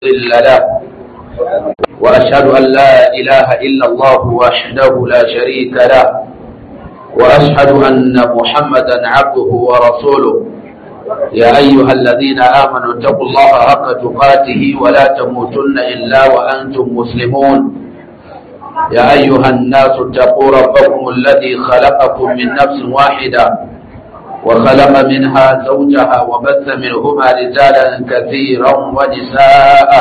مضل له وأشهد أن لا إله إلا الله وحده لا شريك له وأشهد أن محمدا عبده ورسوله يا أيها الذين آمنوا اتقوا الله حق تقاته ولا تموتن إلا وأنتم مسلمون يا أيها الناس اتقوا ربكم الذي خلقكم من نفس واحدة وخلق منها زوجها وبث منهما رجالا كثيرا ونساء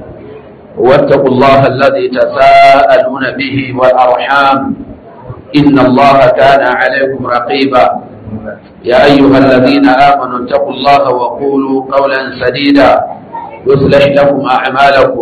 واتقوا الله الذي تساءلون به والأرحام إن الله كان عليكم رقيبا يا أيها الذين آمنوا اتقوا الله وقولوا قولا سديدا يصلح لكم أعمالكم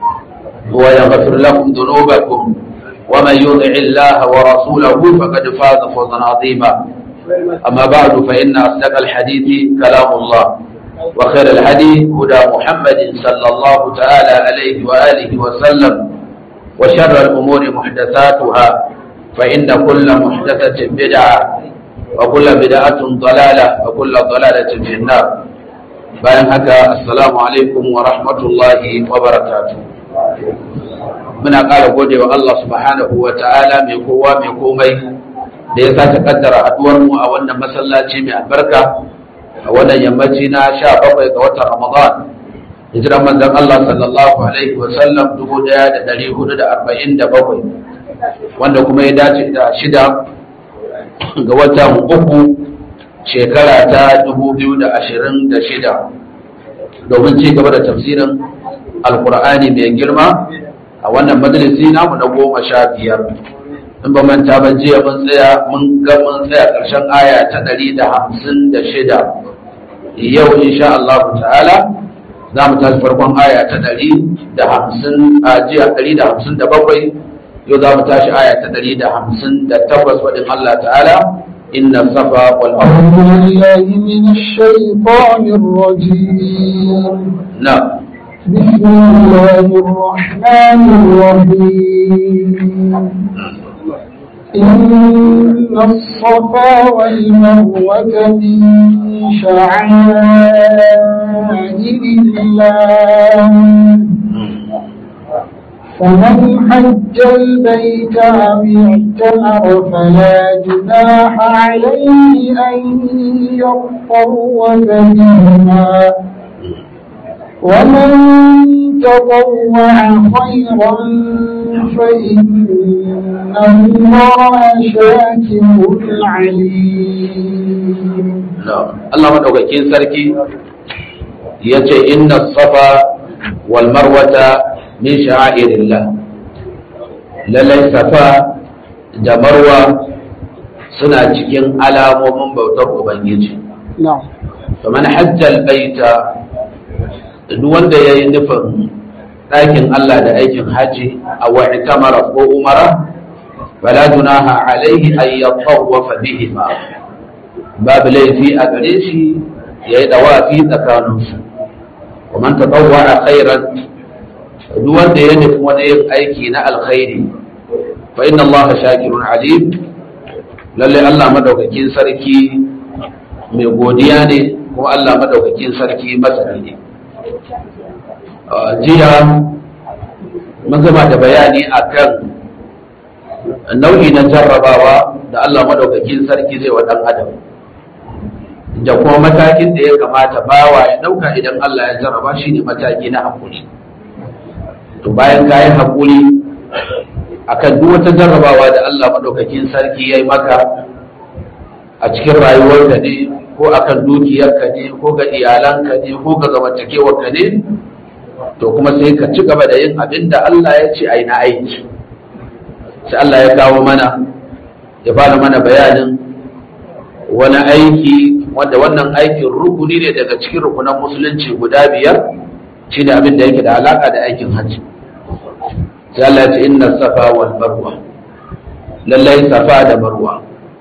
ويغفر لكم ذنوبكم ومن يطع الله ورسوله فقد فاز فوزا عظيما أما بعد فإن أصدق الحديث كلام الله وخير الهدي هدى محمد صلى الله تعالى عليه وآله وسلم وشر الأمور محدثاتها فإن كل محدثة بدعة وكل بدعة ضلالة وكل ضلالة في النار bayan haka assalamu alaikum wa rahmatullahi wa barakatuh muna ƙara gode wa Allah subhanahu wa ta'ala mai kowa mai komai da ya sake kaddara haduwar mu a wannan masallaci mai albarka a wannan yammaci na sha bakwai ga watan ramadan hijiran manzon Allah sallallahu alaihi wa sallam dubu ɗaya da ɗari hudu da arba'in da bakwai wanda kuma ya dace da shida ga watan uku shekara ta dubu biyu da ashirin da shida domin ci gaba da tafsirin alkur'ani mai girma a wannan majalisi namu na goma sha biyar in ba manta ba jiya mun tsaya mun ga mun tsaya ƙarshen aya ta ɗari da hamsin da shida yau insha Allah ta'ala za mu tashi farkon aya ta ɗari da hamsin a jiya ɗari da hamsin da bakwai yau za mu tashi aya ta ɗari da hamsin da takwas faɗin Allah ta'ala إن الصفا والمروة أعوذ بالله من الشيطان الرجيم نعم بسم الله الرحمن الرحيم إن الصفا والمروة من شعائر الله فمن حج البيت أو اعتمر فلا جناح عليه أن يطوف بهما ومن تطوع خيرا فإن الله شاكر عليم Allah madaukakin sarki ya ce inna safa wal marwata min sha'irillah lallai safa da marwa suna cikin alamomin bautar ubangiji نعم faman hajjal baita duk wanda ya yi nufin ɗakin Allah da aikin haji a wani tamara ko umara fala junaha alaihi an yatawwafa bihima babu laifi a gare shi ya yi dawafi tsakaninsu kuma ta tsawara khairan duk wanda ya nufi wani yin aiki na alkhairi fa inna allaha shakirun alim lalle Allah madaukakin sarki mai godiya ne kuma Allah madaukakin sarki masani ne jiya mun gama da bayani akan nau'i na jarrabawa da Allah madaukakin sarki zai wa dan adam da kuma matakin da ya kamata bawa ya dauka idan Allah ya jarraba shi ne mataki na hakuri to bayan ka yi hakuri akan duk wata jarrabawa da Allah madaukakin sarki ya yi maka a cikin rayuwar ka ne ko akan dukiyarka ne ko ga iyalanka ne ko ga zamantakewarka ne to kuma sai ka ci gaba da yin abin da Allah ya ce ai na aiki sai Allah ya kawo mana ya fara mana bayanin wani aiki wanda wannan aikin rukuni ne daga cikin rukunan musulunci guda biyar shine abin da yake da alaka da aikin hajji sai Allah ya ce inna safa wal marwa lallai safa da marwa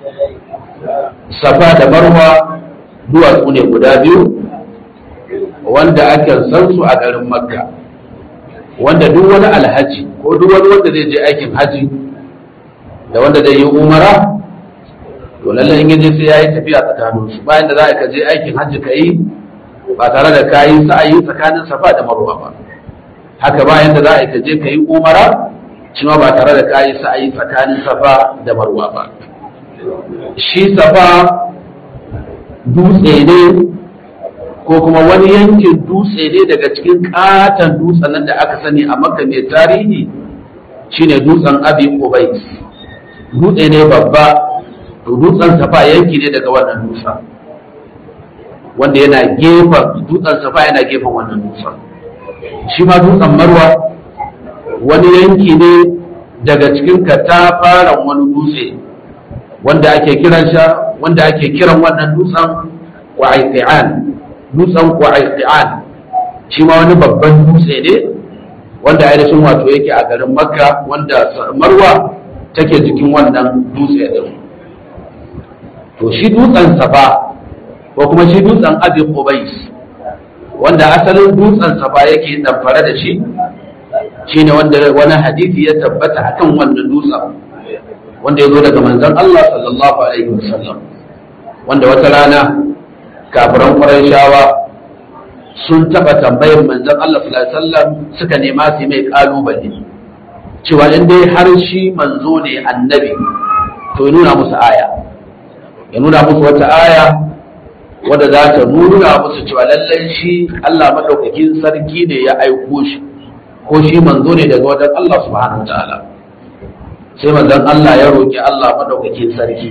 safa da marwa duwatsu ne guda biyu wanda ake san su a garin makka wanda duk wani alhaji ko duk wani wanda zai je aikin haji da wanda zai yi umara to lallai in yaje sai yayi tafiya tsakanin su bayan da za ka je aikin hajji ka yi ba tare da kayi sa'ayi tsakanin safa da marwa ba haka bayan da za a yi ka je ka yi umara shi ma ba tare da ka yi sa'ayi tsakanin safa da marwa ba shi safa dutse ne ko kuma wani yankin dutse ne daga cikin katon dutsen nan da aka sani a maka mai tarihi shine dutsen abi qubais dutse ne babba to dutsen safa yanki ne daga wannan dutsen wanda yana gefen dutsen safa yana gefen wannan dutsen shi ma dutsen marwa wani yanki ne daga cikin katafaren wani dutse wanda ake kiran sha wanda ake kiran wannan dutsen ƙwa'iƙi'an dutsen ƙwa'iƙi'an shi ma wani babban dutse ne wanda ainihin wato yake a garin makka wanda marwa take jikin wannan dutse din to shi dutsen safa ko kuma shi dutsen abi qubais wanda asalin dutsen safa yake damfare da shi shine wanda wani hadisi ya tabbata akan wannan dutsen wanda ya zo daga manzon Allah sallallahu alaihi wasallam wanda wata rana kafiran Qurayshawa sun taba tambayar manzon Allah sallallahu alaihi wasallam suka nema su mai kalubale cewa in dai har shi manzo ne annabi to ya nuna musu aya ya nuna musu wata aya wadda za ta nuna musu cewa lallai shi Allah madaukakin sarki ne ya aiko shi ko shi manzo ne daga wajen Allah subhanahu wataala sai manzon Allah ya roki Allah madaukakin sarki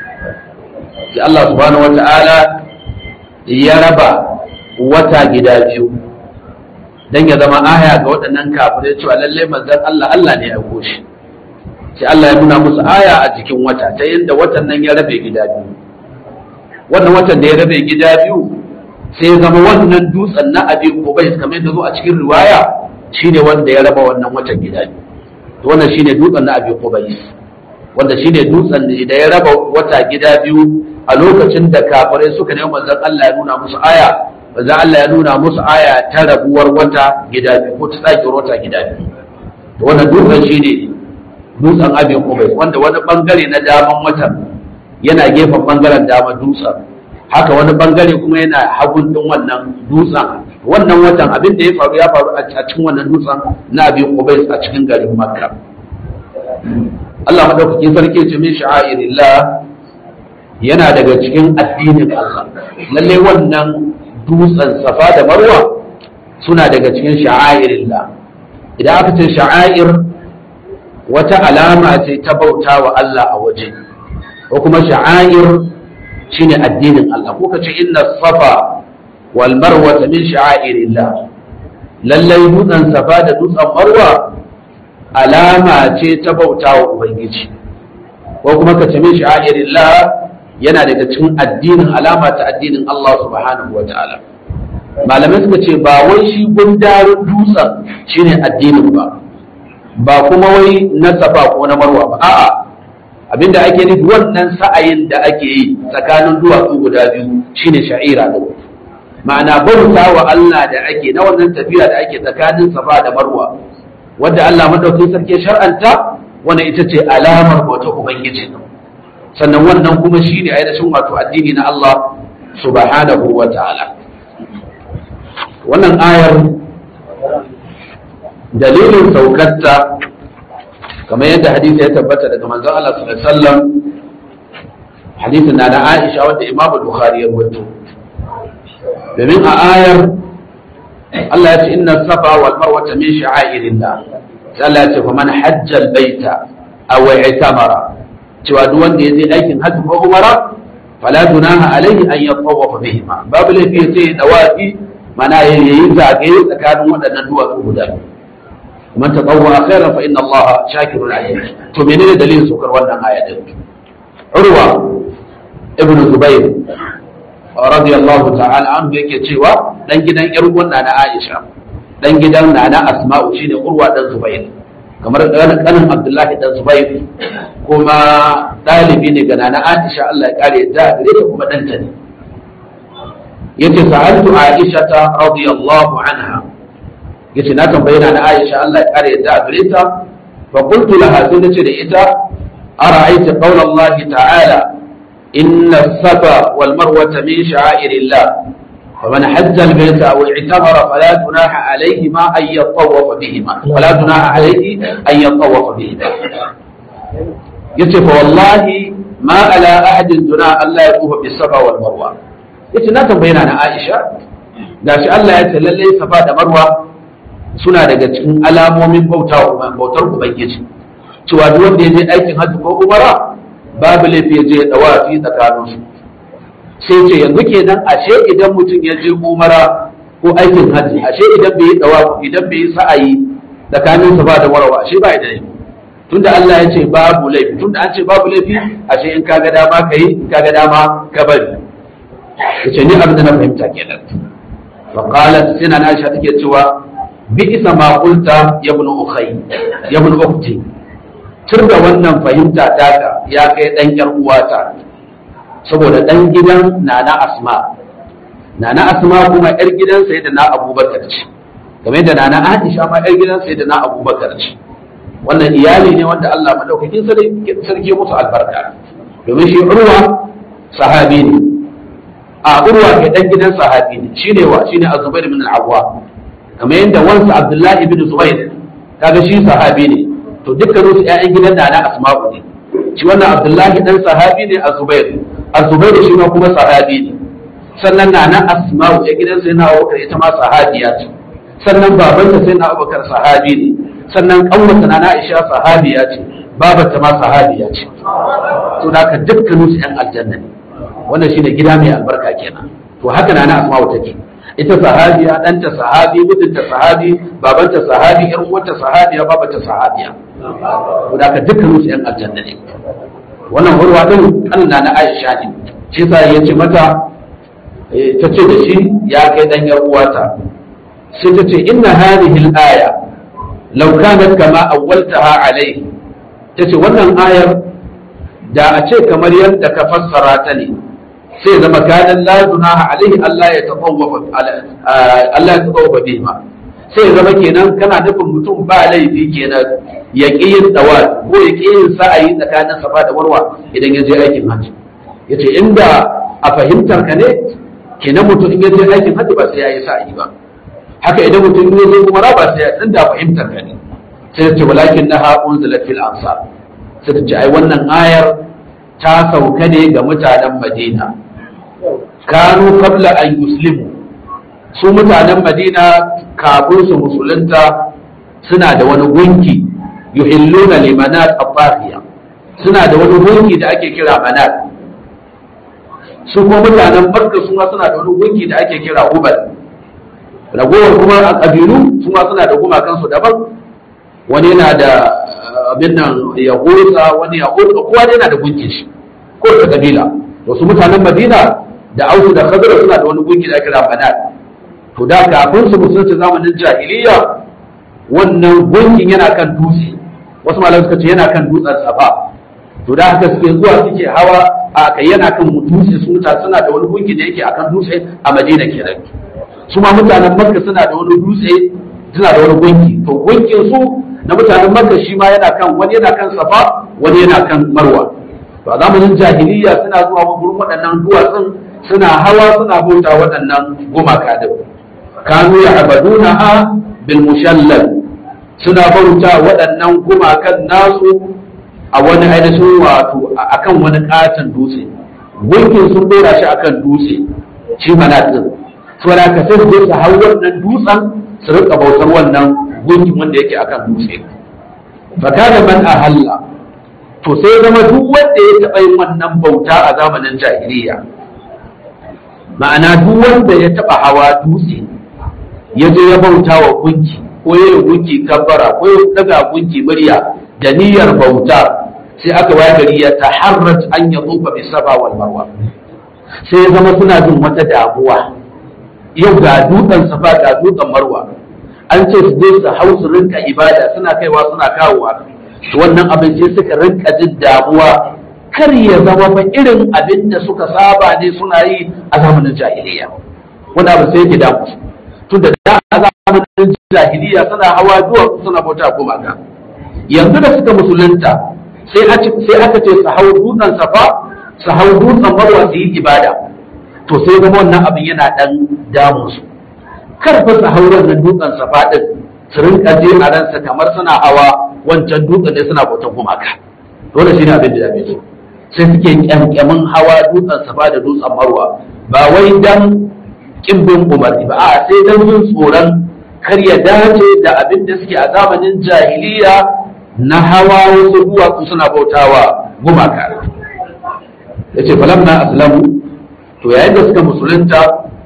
sai Allah subhanahu wataala ya raba wata gida biyu dan ya zama aya ga waɗannan kafirai cewa lallai manzon Allah Allah ne ya aiko shi sai Allah ya nuna musu aya a jikin wata ta yadda watan nan ya rabe gida biyu wannan watan da ya rabe gida biyu sai ya zama wannan dutsen na abin kubais kamar yadda zo a cikin riwaya shine wanda ya raba wannan watan gida biyu to wannan shine dutsen na abin kubais wanda shine dutsen da ya raba wata gida biyu a lokacin da kafirai suka nemi manzon Allah ya nuna musu aya manzon Allah ya nuna musu aya ta rabuwar wata gida biyu ko ta tsakiyar wata gida biyu to wannan dutsen shine dutsen abin kubai wanda wani bangare na daman watan yana gefen bangaren dama dutsen haka wani bangare kuma yana hagun din wannan dutsen wannan watan abin da ya faru ya faru a cikin wannan dutsen na abin kubai a cikin garin makka Allah madaukakin sarki ce min sha'airillah yana daga cikin addinin Allah lalle wannan dutsen safa da marwa suna daga cikin sha'airillah idan aka ce sha'air wata alama ce ta bauta wa Allah a waje ko kuma sha'air shine addinin Allah ko kace inna safa wal marwa min sha'airillah lallai dutsen safa da dutsen marwa alama ce ta bauta wa ubangiji ko kuma kace min sha'airillah yana daga cikin addinin alama ta addinin Allah subhanahu wataala malamai suka ce ba wai shi gundarin dutsen shine addinin ba ba kuma wai na safa ko na marwa ba a'a abinda ake nufi wannan sa'ayin da ake yi tsakanin duwatsu guda biyu shine sha'ira da ma'ana bauta wa Allah da ake na wannan tafiya da ake tsakanin safa da marwa wanda Allah madaukakin sarki shar'anta wannan ita ce alamar bauta ubangiji sannan wannan kuma shine ainihin wato addini na Allah subhanahu wa ta'ala wannan ayar dalilin saukarta kamar yadda hadisi ya tabbata daga manzon Allah sallallahu alaihi wasallam hadisin na na Aisha wanda Imam Bukhari ya rawaito domin a ayar Allah ya ce inna safa wal marwa min sha'airillah sai Allah ya ce faman hajja al baita aw i'tamara cewa duk wanda ya je aikin hajji ko umara fala dunaha alaihi an yatawafa bihima babu laifi sai dawafi mana yayi zagaye tsakanin waɗannan duwatsu guda biyu man tatawwa khairan fa inna Allah shakirun alim to menene dalilin sokar wannan aya din Urwa ibn Zubair radiyallahu ta'ala anhu yake cewa dan gidan yar uwan na Aisha dan gidan nana Asma'u shine Urwa dan Zubair kamar kanin Abdullahi dan Zubair kuma dalibi ne ga nana Aisha Allah ya kare ta gare ta kuma danta ne yace sa'altu Aisha ta radiyallahu anha yace na tambaye na Aisha Allah ya kare yadda a gare ta fa qultu laha sai nace da ita ara'aita qawla Allah ta'ala inna safa wal marwa min sha'airillah ومن حج البيت أو اعتمر فلا جناح عليهما أن يطوف بهما ولا جناح عليه أن يطوف بهما يصف والله ما على أحد جناح ألا يطوف بالصفا والمروة yace na tambaye na Aisha gashi Allah ya ce lalle safa da marwa suna daga cikin alamomin bauta bautar ubangiji cewa duk wanda ya je aikin hajji ko umara babu laifi ya je ya dawafi tsakaninsu sai ce yanzu kenan ashe idan mutum ya je umara ko aikin hajji ashe idan bai yi dawafi idan bai yi sa'ayi tsakanin sa ba da warawa ashe ba da laifi tunda Allah ya ce babu laifi tunda an ce babu laifi ashe in ka ga dama ka yi in ka ga dama ka bari yace ni abin da na fahimta kenan fa qalat sina Aisha take cewa bi isa ma qulta ya ibn ukhay ya ibn ukhti turda wannan fahimta taka ya kai dan yar uwata saboda ɗan gidan nana asma nana asma kuma yar gidan sai da na abubakar ce game da nana aisha ma yar gidan sai da na abubakar ce wannan iyali ne wanda Allah madaukakin sarki musu albarka domin shi urwa sahabi ne a urwa ke dan gidan sahabi ne shine wa shine azubair bin al-awwa kamar yadda wansa abdullahi bin zubair kaga shi sahabi ne to dukkan su ƴaƴan gidan nana asma'u ne shi wannan abdullahi dan sahabi ne azubair azubairu shi ma kuma sahabi ne sannan na na asma'u ya gidan sai na abubakar ita ma sahabiya ce sannan babanta sai na abubakar sahabi ne sannan kanwata na aisha sahabiya ce babanta ma sahabiya ce to da ka dukkanin su yan aljanna ne wannan shine gida mai albarka kenan to haka na na asma'u take ita sahabiya ɗanta sahabi mijinta sahabi babanta sahabi ƴan uwanta sahabiya babanta sahabiya to da ka dukkanin su yan aljanna ne wannan urwa din Allah na Aisha ne shi sa ya ce mata ta ce da shi ya kai dan yar uwata sai ta ce inna hadhihi al-aya law kanat kama awwaltaha alayhi ta ce wannan ayar da a ce kamar yadda ka fassara ta ne sai zama kanan la dunaha alaihi Allah ya tawaffa Allah ya tawaffa bihima sai zama kenan kana nufin mutum ba laifi kenan ya ƙi yin dawa ko ya ƙi yin sa'ayi tsakanin safa da marwa idan ya je aikin hajji ya ce inda a fahimtar ka ne kenan mutum in ya je aikin hajji ba sai ya yi sa'ayi ba haka idan mutum in ya je umara ba sai ya inda a fahimtar ka ne sai ya ce walakin na haƙun zalafil ansar sai ta ce ai wannan ayar ta sauka ne ga mutanen madina kanu qabla an yuslimu su mutanen madina kafin su musulunta suna da wani gunki yuhilluna limanat afahiya suna da wani gunki da ake kira manat su kuma mutanen barka su ma suna da wani gunki da ake kira hubal ragowar kuma a ƙabilu su ma suna da gumakansu daban wani yana da abin nan ya hursa wani ya hursa kowa yana da gunkin shi ko da kabila wasu mutanen madina da ausu da khadra suna da wani gunki da ake kira manat to da kafin su musulunci zamanin jahiliya wannan gunkin yana kan dutse wasu malamai suka ce yana kan dutsen safa to da haka suke zuwa suke hawa a kai yana kan dutse su mutane suna da wani gunki da yake akan dutse a madina kenan su ma mutanen makka suna da wani dutse suna da wani gunki to gunkin su na mutanen makka shi ma yana kan wani yana kan safa wani yana kan marwa to a zamanin jahiliya suna zuwa gurin waɗannan duwatsun suna hawa suna bauta waɗannan gumaka din kanu ya abaduna ha bil mushallal suna bauta waɗannan gumakan nasu a wani ainihin wato akan wani katon dutse gunkin sun dora shi akan dutse shi manatin saboda ka sai su su hau wannan dutsen su rika bautar wannan gunkin wanda yake akan dutse fa kana man ahalla to sai zama duk wanda ya taɓa yin wannan bauta a zamanin jahiliya ma'ana duk wanda ya taɓa hawa dutse ya je ya bauta wa gunki ko ya yi gunki kabbara ko ya daga gunki murya da niyyar bauta sai aka waye gari ya taharrat an ya tsufa bi saba wal marwa sai ya zama suna jin wata damuwa yau ga dutsen safa ga dutsen marwa an ce su je su hau su rinka ibada suna kaiwa suna kawowa to wannan abin sai suka rinka jin damuwa kar ya zama fa irin abin da suka saba ne suna yi a zamanin jahiliya wanda abin sai yake damu tunda da a zamanin jahiliya suna hawa duwa suna bauta gumaka yanzu da suka musulunta sai aka ce su hau dutsen safa su hau dutsen marwa su yi ibada to sai zama wannan abin yana dan damun su karfa su hauren nan dutsen safa din su rinka je a ransa kamar suna hawa wancan dutsen ne suna bautan gumaka dole shi ne abin da ya su sai suke kyankyamin hawa dutsen safa da dutsen marwa ba wai dan kimbin umarni ba a sai dan jin tsoron kar ya dace da abin da suke a zamanin jahiliya na hawa wasu duwatsu suna bautawa gumaka ya ce falamna aslamu to yayin da suka musulunta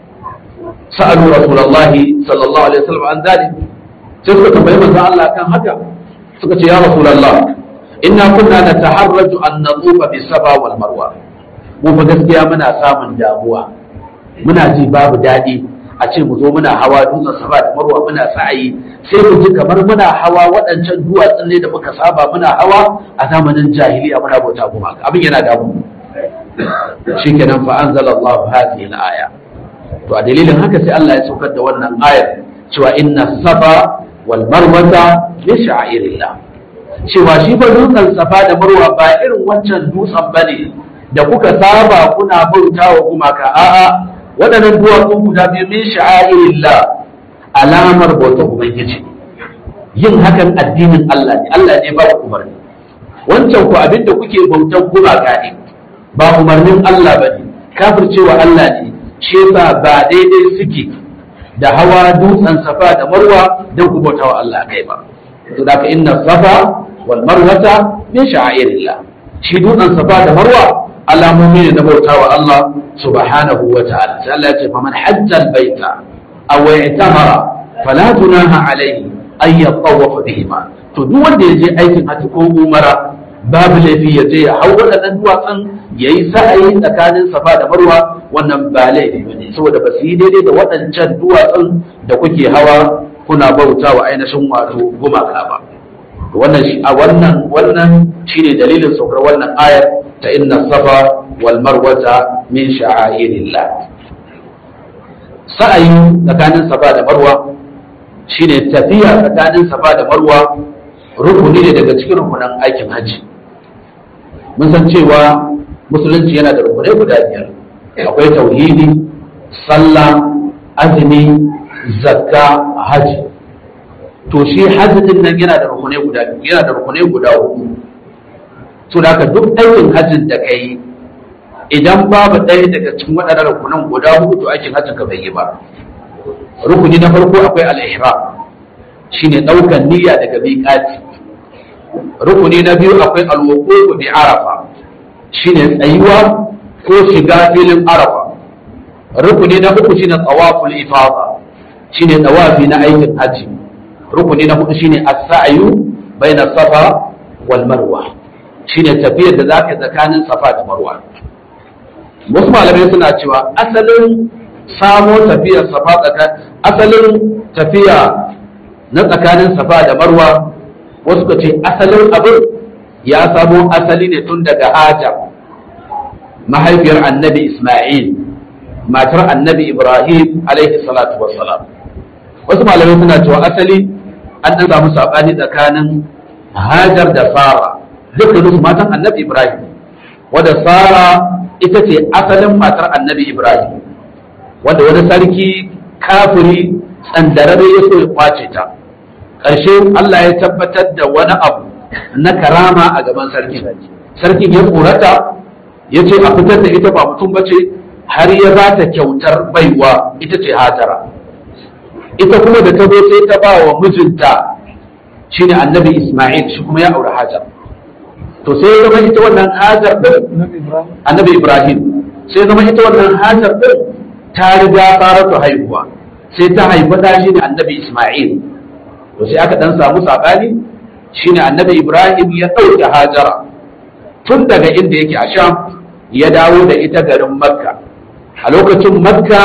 sa'alu rasulullahi sallallahu alaihi wasallam an zalik sai suka tambayi manzon Allah kan haka suka ce ya rasulullah inna kunna nataharraju an natufa bis safa wal marwa mu fa gaskiya muna samun damuwa muna ji babu daɗi a ce mu zo muna hawa dutsen safa da marwa muna sa'ayi sai mu ji kamar muna hawa waɗancan duwatsun ne da muka saba muna hawa a zamanin jahiliya muna bauta kuma abin yana damu shikenan fa anzalallahu hadhihi al-aya to a dalilin haka sai Allah ya saukar da wannan ayar cewa inna safa wal marwata min sha'irillah cewa shi fa dutsen safa da marwa ba irin wancan dutsen bane da kuka saba kuna bautawa gumaka a'a waɗannan duwatsu guda biyu min sha'irillah alamar bautar ubangiji yin hakan addinin Allah ne Allah ne ba ku umarni wancan ku abinda kuke bautar gumaka ne ba umarnin Allah ba ne kafircewa Allah ne shi yasa ba daidai suke da hawa dutsen safa da marwa don ku bautawa Allah kai ba to da ka inna safa wal marwata min sha'irillah shi dutsen safa da marwa alamomi ne na bautawa Allah subhanahu wa ta'ala sai Allah ya ce faman hajjal baita aw i'tamara fala junaha alayhi ay yatawafa bihima to duk wanda ya je aikin hajji ko umara babu laifi ya je ya hau waɗannan duwatsun ya yi sa'ayi tsakanin safa da marwa wannan ba laifi ba ne saboda ba su yi daidai da waɗancan duwatsun da kuke hawa kuna bauta wa ainihin wato gumaka ba wannan shi a wannan wannan shine dalilin saukar wannan ayar ta inna safa wal marwata min sha'airillah sa'ayi tsakanin safa da marwa shine tafiya tsakanin safa da marwa rukuni ne daga cikin rukunan aikin hajji mun san cewa musulunci yana da rukunai guda biyar akwai tauhidi sallah azumi zakka hajji to shi hajji din nan yana da rukunai guda yana da rukunai guda hudu to da duk aikin hajjin da kai idan babu ɗaya daga cikin waɗannan rukunan guda hudu to aikin hajjin ka bai yi ba rukuni na farko akwai al-ihram shine ɗaukan niyya daga miƙati rukuni na biyu akwai al-wuquf bi arafa shine tsayuwa ko shiga filin arafa rukuni na uku shine tawaful ifada shine tawafi na aikin haji rukuni na hudu shine as-sa'yu baina safa wal marwa shine tafiyar da zaka tsakanin safa da marwa wasu malamai suna cewa asalin samo tafiyar safa tsakanin asalin tafiya na tsakanin safa da marwa wasu ka ce asalin abin ya samo asali ne tun daga hajar mahaifiyar annabi isma'il matar annabi ibrahim alaihi salatu wassalam wasu malamai suna cewa asali an ɗan samu saɓani tsakanin hajar da sara dukkanin su matan annabi ibrahim wadda sara ita ce asalin matar annabi ibrahim wanda wani sarki kafiri tsandarare ya so ya kwace ta ƙarshe Allah ya tabbatar da wani abu na karama a gaban sarkin sarkin ya korata ya ce a fitar da ita ba mutum ba ce har ya ba ta kyautar baiwa ita ce hajara ita kuma da ta zo sai ta ba wa mijinta shine annabi isma'il shi kuma ya aure hajar to sai ya zama ita wannan hajar din annabi ibrahim sai ya zama ita wannan hajar din ta riga faratu haihuwa sai ta haifi da shi ne annabi isma'il to sai aka dan samu sabani shine annabi ibrahim ya ɗauke hajara tun daga inda yake a sham ya dawo da ita garin makka a lokacin makka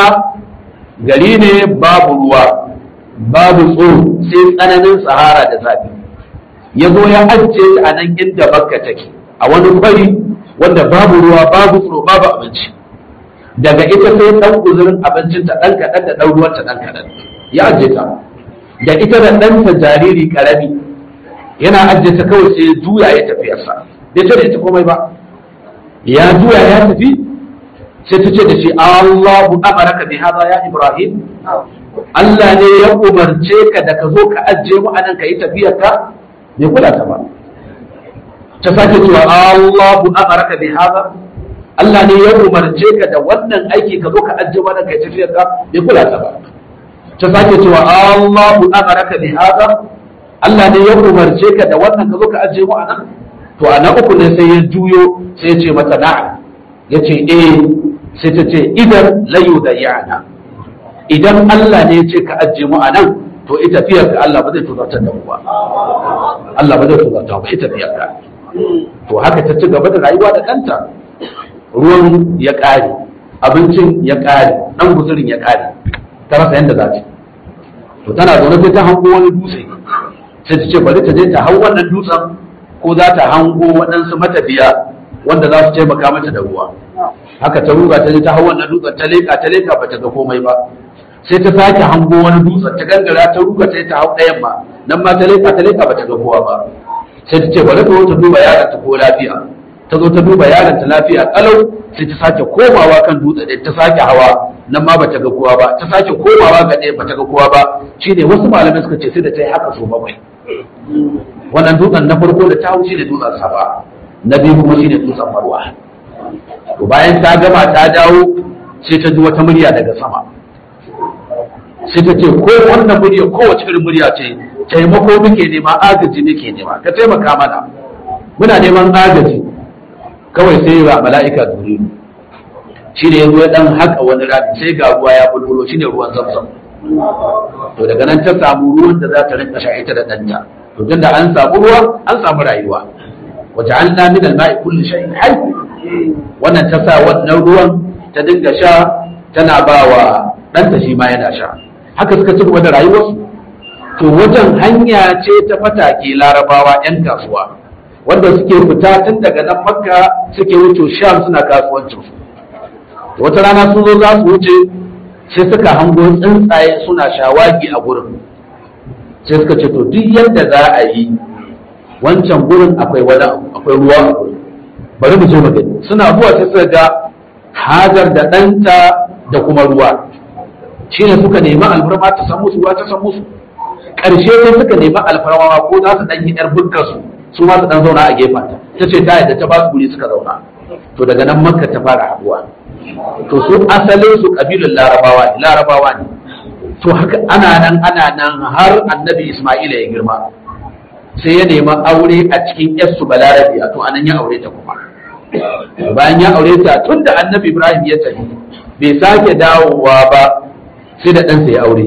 gari ne babu ruwa babu tsoro sai tsananin sahara da zafi ya zo ya ajiye ta a nan inda makka take a wani kwari wanda babu ruwa babu tsoro babu abinci daga ita sai ɗan guzurin abincinta ɗan kaɗan da ɗan ruwanta ɗan kaɗan ya ajiye ta da ita da ɗanta jariri ƙarami yana ajiye ta kawai sai juya ya tafiyarsa bai ce da ita komai ba ya juya ya tafi sai ta ce da shi Allahu amaraka bi hadha ya Ibrahim Allah ne ya umarce ka da ka zo ka ajiye mu anan ka yi tafiyar ka bai kula ta ba ta sake cewa Allahu amaraka bi hadha Allah ne ya umarce ka da wannan aiki ka zo ka ajiye mu anan ka yi tafiyar ka bai kula ta ba ta sake cewa Allahu amaraka bi hadha Allah ne ya umarce ka da wannan ka zo ka ajiye mu anan to a na uku ne sai ya juyo sai ya ce mata na'am ya ce eh sai ta ce idan layu da yana idan Allah ne ya ce ka ajiye mu a nan to ita tafiyar ka Allah ba zai tuzartar da mu ba Allah ba zai tuzartar ba ita tafiyar ka to haka ta ci gaba da rayuwa da ɗanta ruwan ya ƙare abincin ya ƙare ɗan guzurin ya ƙare ta rasa yadda za ta to tana zaune sai ta hango wani dutse sai ta ce bari ta je ta hau wannan dutsen ko za ta hango waɗansu matafiya wanda za su taimaka mata da ruwa haka ta ruga ta je ta hau wannan dutsen ta leka ta leka bata ga komai ba sai ta sake hango wani dutsen ta gangara ta ruga ta ta hau ɗayan ma nan ma ta leka ta leka bata ga kowa ba sai ta ce bari ta zo ta duba yaron ta ko lafiya ta zo ta duba yaron ta lafiya kalau sai ta sake komawa kan dutse ɗaya ta sake hawa nan ma bata ga kowa ba ta sake komawa ga ɗaya bata ga kowa ba shine wasu malamai suka ce sai da ta yi haka so bakwai wannan dutsen na farko da ta hau shine dutsen safa na biyu kuma shine dutsen marwa to bayan ta gama ta dawo sai ta ji wata murya daga sama sai ta ce ko wannan murya kowace irin murya ce taimako muke nema agaji muke nema ka taimaka mana muna neman agaji kawai sai ga mala'ika duriru shi ne ya dan haka wani rami sai ga ruwa ya bulbulo shine ruwan zamzam to daga nan ta samu ruwan da za ta rinka sha ita da ɗanta to tunda an samu ruwa an samu rayuwa waja'alna min al-ma'i kulli shay'in hayy wannan ta sa wannan ruwan ta dinga sha tana ba wa ɗanta shi ma yana sha haka suka ci gaba da rayuwarsu to wajen hanya ce ta fatake larabawa 'yan kasuwa wanda suke fita tun daga nan makka suke wuce sham suna kasuwancinsu wata rana sun zo za su wuce sai suka hango tsuntsaye suna shawagi a gurin sai suka ce to duk yadda za a yi wancan gurin akwai wani akwai ruwa a gurin bari mu je mu gani suna zuwa sai suka ga hajar da ɗanta da kuma ruwa shine suka nemi alfarma ta san musu ruwa ta san musu ƙarshe sai suka nemi alfarma ko za su ɗan yi ƴar bukkar su su ma su ɗan zauna a gefen ta ta ce ta yadda ta ba su guri suka zauna to daga nan makka ta fara haɗuwa to su asalin su ƙabilun larabawa ne larabawa ne to haka ana nan ana nan har annabi isma'ila ya girma sai ya nemi aure a cikin yarsu balarabiya to anan ya aure ta kuma bayan ya aure ta tun da annabi ibrahim ya tafi bai sake dawowa ba sai da ɗansa ya aure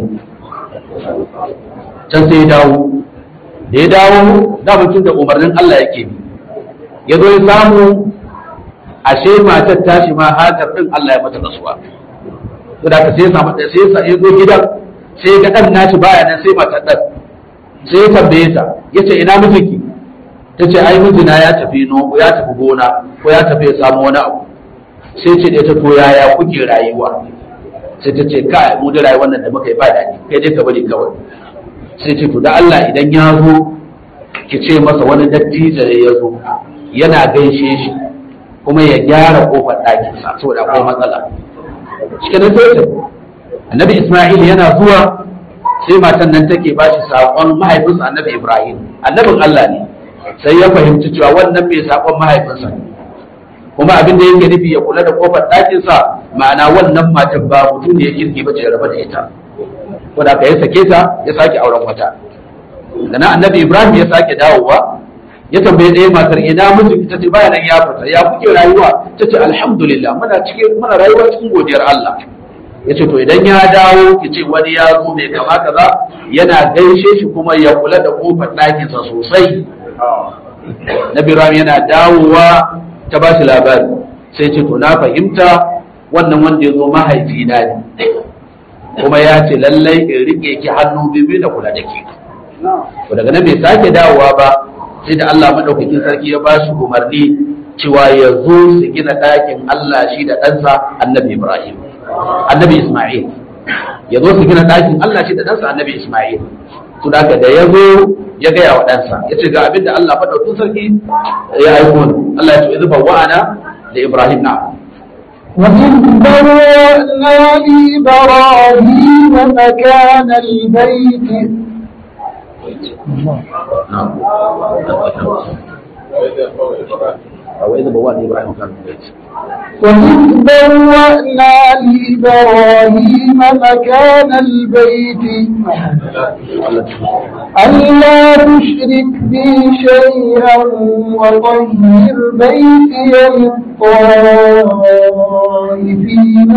can sai ya dawo da ya dawo da mutum da umarnin allah yake bi ya zo ya samu ashe matar tashi ma hajar ɗin allah ya mata rasuwa to da ka sai ya samu sai ya zo gidan sai ga ɗan nashi baya nan sai matar ɗan sai ya tambaye ta ya ce ina mijinki ta ce ai mijina ya tafi no ya tafi gona ko ya tafi ya samu wani abu sai ce da ta to yaya kuke rayuwa sai ta ce kai mu da rayuwar nan da muka yi ba daɗi kai dai ka bari kawai sai ce to da Allah idan ya zo ki ce masa wani dattijo ne ya zo yana gaishe shi kuma ya gyara kofar ɗakinsa saboda akwai matsala cikin sai annabi Isma'il yana zuwa sai matan nan take ba shi saƙon mahaifinsa annabi Ibrahim annabin Allah ne sai ya fahimci cewa wannan mai saƙon mahaifinsa ne kuma abin da yake nufi ya kula da kofar ɗakinsa ma'ana wannan matan ba mutum ne ya kirki ba ce raba da ita wanda ka ya sake ta ya sake auren wata da na annabi Ibrahim ya sake dawowa ya tambaye ɗaya matar ina mijin ta ce bayan ya fita ya kuke rayuwa ta ce alhamdulillah muna cikin muna rayuwa cikin godiyar Allah ya ce to idan ya dawo ki ce wani ya zo mai kama kaza yana gaishe shi kuma ya kula da kofar ɗakinsa sosai na biram yana dawowa ta ba shi labari sai ce to na fahimta wannan wanda ya zo mahaifi na ne kuma ya ce lallai in rike ki hannu biyu da kula da ke to daga nan bai sake dawowa ba sai da Allah madaukakin sarki ya ba shi umarni cewa ya zo su gina ɗakin Allah shi da ɗansa annabi Ibrahim annabi Ismail ya zo su gina ɗakin Allah shi da ɗansa annabi Ismail to da da ya zo ya gaya wa ɗansa ya ce ga abin da Allah faɗaukin sarki ya aiko ni Allah ya ce izuba wa'ana da Ibrahim na وإذ بوأنا لإبراهيم مكان البيت نعم أو إذا بوأنا إبراهيم كان في البيت وإذ بوأنا لإبراهيم مكان البيت ألا تشرك بي شيئا وطهر بيتي للطائفين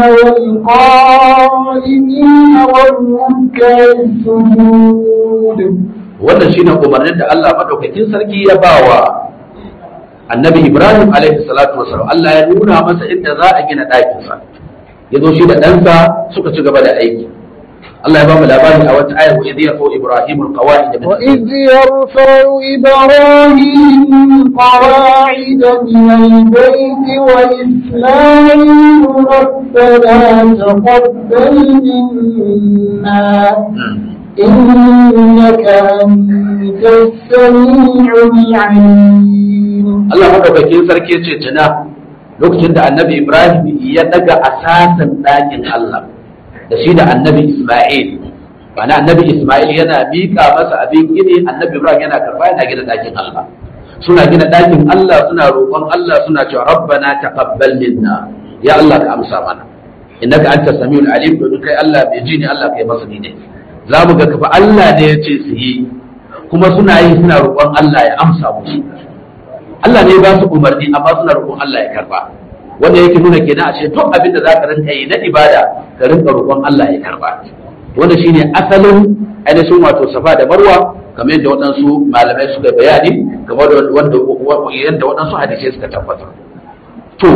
والقائمين والركع السجود wannan shine umarnin da Allah madaukakin sarki ya bawa annabi Ibrahim alaihi salatu wasallam Allah ya nuna masa inda za a gina ɗakin sa ya zo shi da ɗansa suka ci gaba da aiki Allah ya ba mu labari a wata ayar wa idh yarfu Ibrahim alqawaid min وإذ يرفع إبراهيم القواعد من البيت وإسماعيل ربنا تقبل منا إنك أنت السميع العليم Allah madaukakin sarki ya ce tuna lokacin da annabi Ibrahim ya daga asasin ɗakin Allah da shi da annabi Ismail Bana annabi Ismail yana miƙa masa abin gini annabi Ibrahim yana karɓa yana gina ɗakin Allah suna gina ɗakin Allah suna roƙon Allah suna cewa rabbana taqabbal minna ya Allah ka amsa mana innaka anta samiul alim domin kai Allah bai ji ne Allah kai masa ne za mu ga kafa Allah ne ya ce su yi kuma suna yi suna roƙon Allah ya amsa musu Allah ne ba su umarni amma suna roƙon Allah ya karba wanda yake nuna kenan a ce duk abin da zaka rinka yi na ibada ka rinka roƙon Allah ya karba wanda shine asalin ainihin wato safa da marwa kamar yadda waɗansu malamai suka bayani kamar wanda yadda waɗansu hadisai suka tabbatar to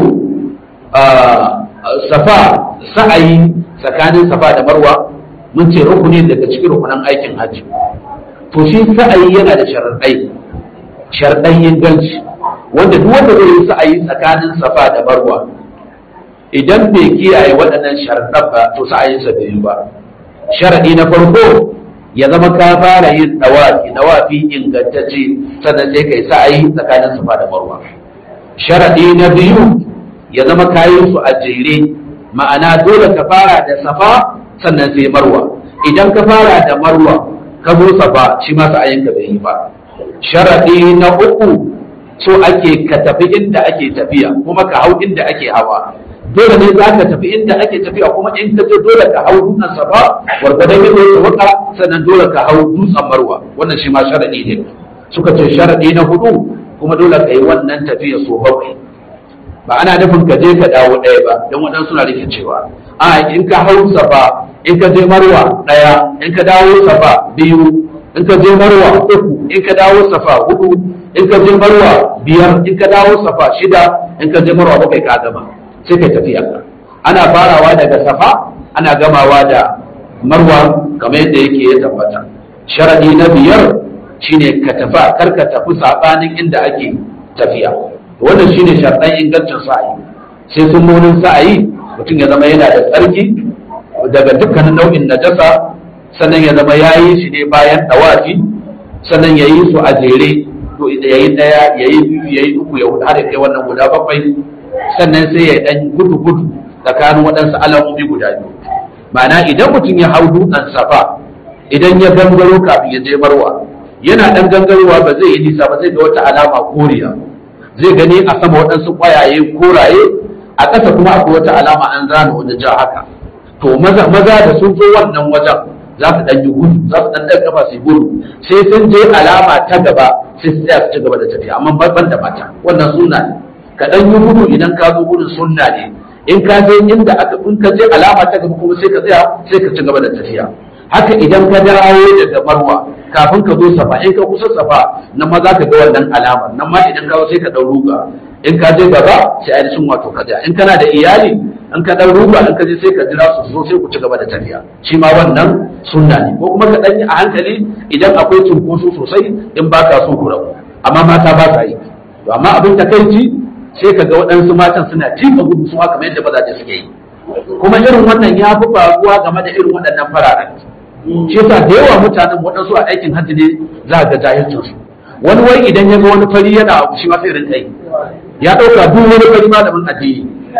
safa sa'ayi tsakanin safa da marwa mun ce rukuni daga cikin rukunan aikin hajji to shi sa'ayi yana da sharaɗai sharaɗan inganci wanda duk wanda zai yi sa'ayi tsakanin safa da marwa idan bai kiyaye waɗannan sharaɗan ba to sa'ayinsa bai yi ba sharaɗi na farko ya zama ka fara yin dawafi dawafi ingantacce sannan sai kai sa'ayi tsakanin safa da marwa sharaɗi na biyu ya zama kayan su a jere ma'ana dole ka fara da safa sannan sai marwa idan ka fara da marwa ka zo safa shi ma sa'ayinka bai yi ba sharaɗi na uku so ake ka tafi inda ake tafiya kuma ka hau inda ake hawa dole ne za ka tafi inda ake tafiya kuma in ka je dole ka hau dutsen safa gwargwadon yadda ya waka sannan dole ka hau dutsen marwa wannan shi ma sharaɗi ne suka ce sharaɗi na hudu kuma dole ka yi wannan tafiya so bakwai ba ana nufin ka je ka dawo ɗaya ba don waɗansu suna rikicewa a in ka hau safa in ka je marwa ɗaya in ka dawo safa biyu in ka je marwa uku in ka dawo safa hudu in ka je marwa biyar in ka dawo safa shida in ka je marwa bakwai ka gama sai kai tafiya ana farawa daga safa ana gamawa da marwa kamar yadda yake ya tabbata sharadi na biyar shine ka tafi kar ka tafi sabanin inda ake tafiya wannan shine sharadan ingancin sa'ayi sai sun munin sa'ayi mutum ya zama yana da tsarki daga dukkanin nau'in najasa sannan ya zama ya yi shi ne bayan dawafi sannan ya yi su a jere to ya yi ɗaya ya yi biyu ya yi uku ya hudu har ya kai wannan guda bakwai sannan sai ya ɗan gudu gudu tsakanin waɗansu alamomi guda biyu ma'ana idan mutum ya hau dutsen safa idan ya gangaro kafin ya je marwa yana ɗan gangarowa ba zai yi nisa ba zai ga wata alama koriya zai gani a sama waɗansu ƙwayaye koraye a ƙasa kuma akwai wata alama an zana wani ja haka to maza maza da sun zo wannan wajen za su ɗan yi gudu za su ɗan ɗan kafa su yi gudu sai sun je alama ta gaba sai su tsaya su ci gaba da tafiya amma ban da mata wannan sunna ne ka ɗan yi gudu idan ka zo gudun sunna ne in ka je inda aka in ka je alama ta gaba kuma sai ka tsaya sai ka ci gaba da tafiya haka idan ka dawo daga marwa kafin ka zo safa in ka kusa safa nan ma za ka ga wannan alamar nan ma idan ka zo sai ka ɗan ruga in ka je gaba sai ainihin wato ka ja in kana da iyali in ka dan ruba in ka je sai ka jira su zo sai ku ci gaba da tafiya shi ma wannan sunna ne ko kuma ka dan yi a hankali idan akwai cunkoso sosai in ba ka so ku rabu amma mata ba sa yi to amma abin takaici sai ka ga waɗansu matan suna tifa gudu su kamar yadda mazaje suke yi kuma irin wannan ya fi faruwa game da irin waɗannan fararen shi yasa da yawa mutanen waɗansu a aikin hajji ne za ga jahilcinsu wani wai idan ya ga wani fari yana abu shi ma sai rinka yi ya ɗauka duk wani fari malamin addini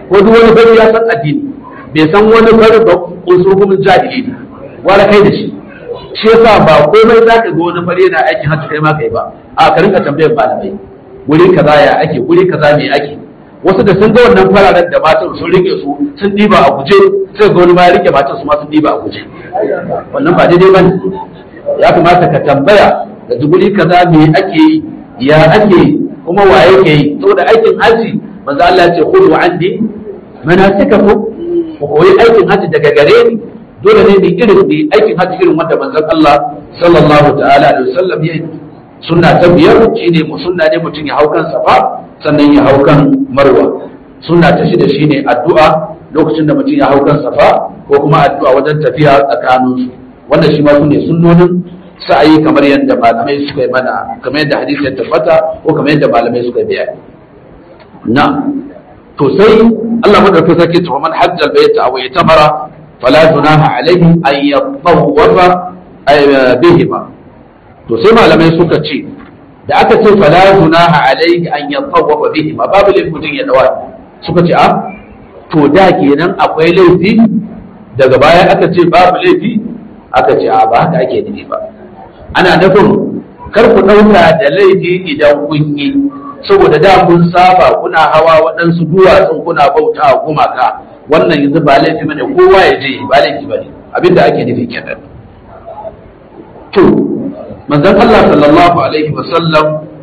ko duk wani fari ya san addini bai san wani fari ba usulhumin jahili ne wala kai da shi shi yasa ba komai za ka ga wani fari yana aikin hajji kai ma kai ba a ka rinka tambayar malamai wuri kaza ya ake wuri kaza me ake wasu da sun ga wannan fararen da matan sun rike su sun diba a guje sai ga wani ma ya rike matan su ma sun diba a guje wannan ba daidai bane ya kamata ka tambaya da guri kaza me ake yi ya ake yi kuma wa yake yi saboda aikin hajji manzo Allah ya ce khudhu anni manasikakum ku koyi aikin hajji daga gare ni dole ne mai irin mai aikin hajji irin wanda manzon Allah sallallahu ta'ala alaihi wasallam ya yi sunna ta biyar shine mu sunna ne mutum ya hau kan safa sannan ya hau kan marwa sunna ta shida shine addu'a lokacin da mutum ya hau kan safa ko kuma addu'a wajen tafiya tsakanin su wanda shi ma sune sunnonin sa'ayi kamar yadda malamai suka yi mana kamar yadda hadisi ya tabbata ko kamar yadda malamai suka biya na to sai Allah madaukakin sarki ta man hajjal baita aw yatamara fala junaha alaihi an yatawwafa bihima to sai malamai suka ce da aka ce fala junaha alaihi an yatawwafa bihima babu laifin mutum ya dawa suka ce a to da kenan akwai laifi daga baya aka ce babu laifi aka ce a ba haka ake nufi ba ana nufin kar ku ɗauka da laifi idan kun yi saboda da kun saba kuna hawa waɗansu duwatsun kuna bauta a gumaka wannan yanzu ba laifi bane kowa ya je ba laifi bane abinda ake nufi kenan to manzon Allah sallallahu alaihi wasallam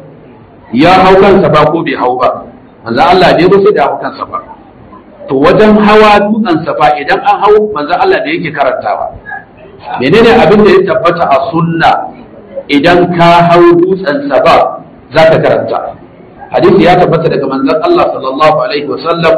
ya hau kansa ba ko bai hau ba manzon Allah bai ba sai da hau kansa ba to wajen hawa dutsen safa idan an hau manzon Allah da yake karantawa menene abin da ya tabbata a sunna idan ka hau dutsen safa za ka karanta hadisi ya tabbata daga manzon Allah sallallahu alaihi wasallam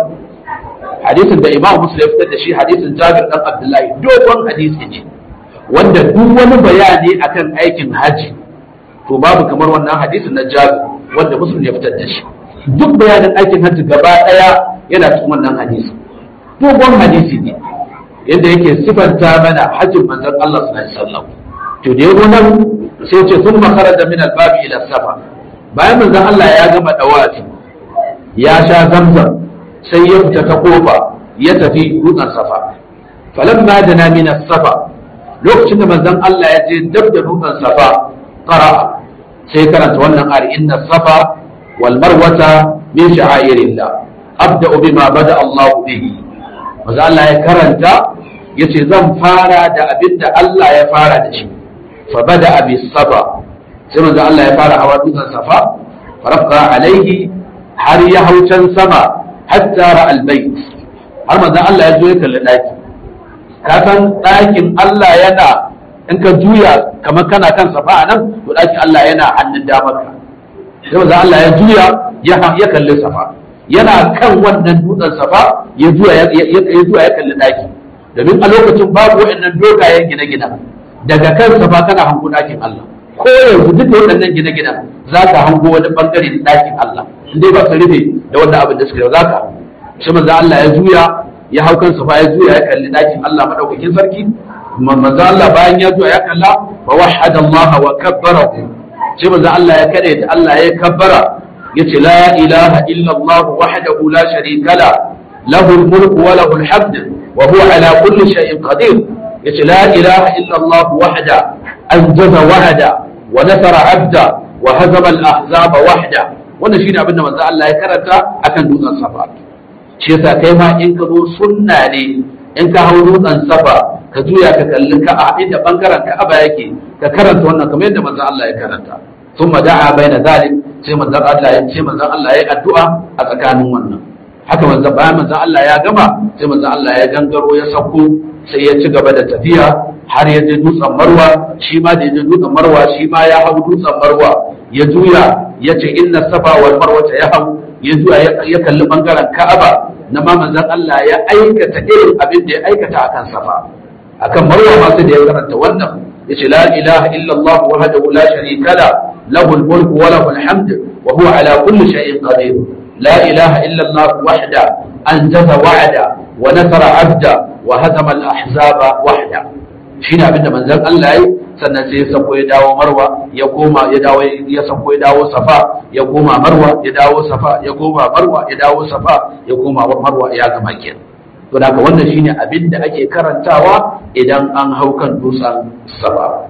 hadisin da Imam Muslim ya fitar da shi hadisin Jabir dan Abdullahi dogon hadisi ne wanda duk wani bayani akan aikin haji to babu kamar wannan hadisin na Jabir wanda Muslim ya fitar da shi duk bayanin aikin haji gaba daya yana cikin wannan hadisi dogon hadisi ne yadda yake sifanta mana hajjin manzon Allah sallallahu alaihi wasallam to da yazo nan sai ce sun makara da min albabi ila safa bayan manzon Allah ya gama dawafi ya sha zamzam sai ya fita ta kofa ya tafi dutsen safa falamma dana min safa lokacin da manzon Allah ya je dab da dutsen safa qara'a sai karanta wannan ayar inna safa wal marwata min sha'airillah abda'u bima bada Allah bihi manzon Allah ya karanta yace zan fara da abinda Allah ya fara da shi fa bada bi safa sai manzo Allah ya fara hawa dutsen safa farafqa alaihi har ya hau can sama hatta ra albayt har manzo Allah ya zo ya kalli daki ka san dakin Allah yana in ka juya kamar kana kan safa nan to dakin Allah yana hannun damarka sai manzo Allah ya juya ya ya kalli safa yana kan wannan dutsen safa ya juya ya juya ya kalli daki domin a lokacin babu waɗannan dogayen gine-gine daga kan safa kana hango dakin Allah ko yanzu duk da waɗannan gine-ginen za ka hango wani bangare da ɗakin Allah dai ba su rufe da wannan abin da suka yi za ka shi manzo Allah ya juya ya hau kansa fa ya juya ya kalli ɗakin Allah madaukakin sarki manzo Allah bayan ya juya ya kalla wa wahada Allah wa kabbara shi manzo Allah ya kade da Allah ya kabbara yace la ilaha illa Allah wahdahu la sharika la lahu al-mulku wa lahu al-hamd wa huwa ala kulli shay'in qadir yace la ilaha illa Allah wahda anjaza wa'ada wa nasara abda wa hazama al-ahzab wahda wannan shine abin da manzo Allah ya karanta akan dutsen safa shi yasa kai ma in ka zo sunna ne in ka hau dutsen safa ka juya ka kalli ka a inda bangaren ka aba yake ka karanta wannan kamar yadda manzo Allah ya karanta thumma da'a baina zalik sai manzo Allah ya ce manzo Allah ya addu'a a tsakanin wannan haka manzo bayan manzo Allah ya gama sai manzo Allah ya gangaro ya sauko sai ya ci gaba da tafiya har ya je dutsen marwa shi ma da ya je dutsen marwa shi ma ya hau dutsen marwa ya juya ya ce inna safa wal marwa ya hau ya juya ya kalli bangaren ka'aba na ma manzon Allah ya aikata irin abin da ya aikata akan safa akan marwa ma sai da ya karanta wannan ya ce la ilaha illa Allah wahdahu la sharika la lahu al-mulku wa lahu al-hamd wa huwa ala kulli shay'in qadir la ilaha illa Allah wahda anjaza wa'ada wa nasara abda wa hazama al-ahzaba wahda shine abin da manzon Allah yi sannan sai ya sako ya dawo marwa ya koma ya dawo ya sako ya dawo safa ya koma marwa ya dawo safa ya koma marwa ya dawo safa ya koma marwa ya gama kenan to da wannan shine abin da ake karantawa idan an hau kan dutsen safa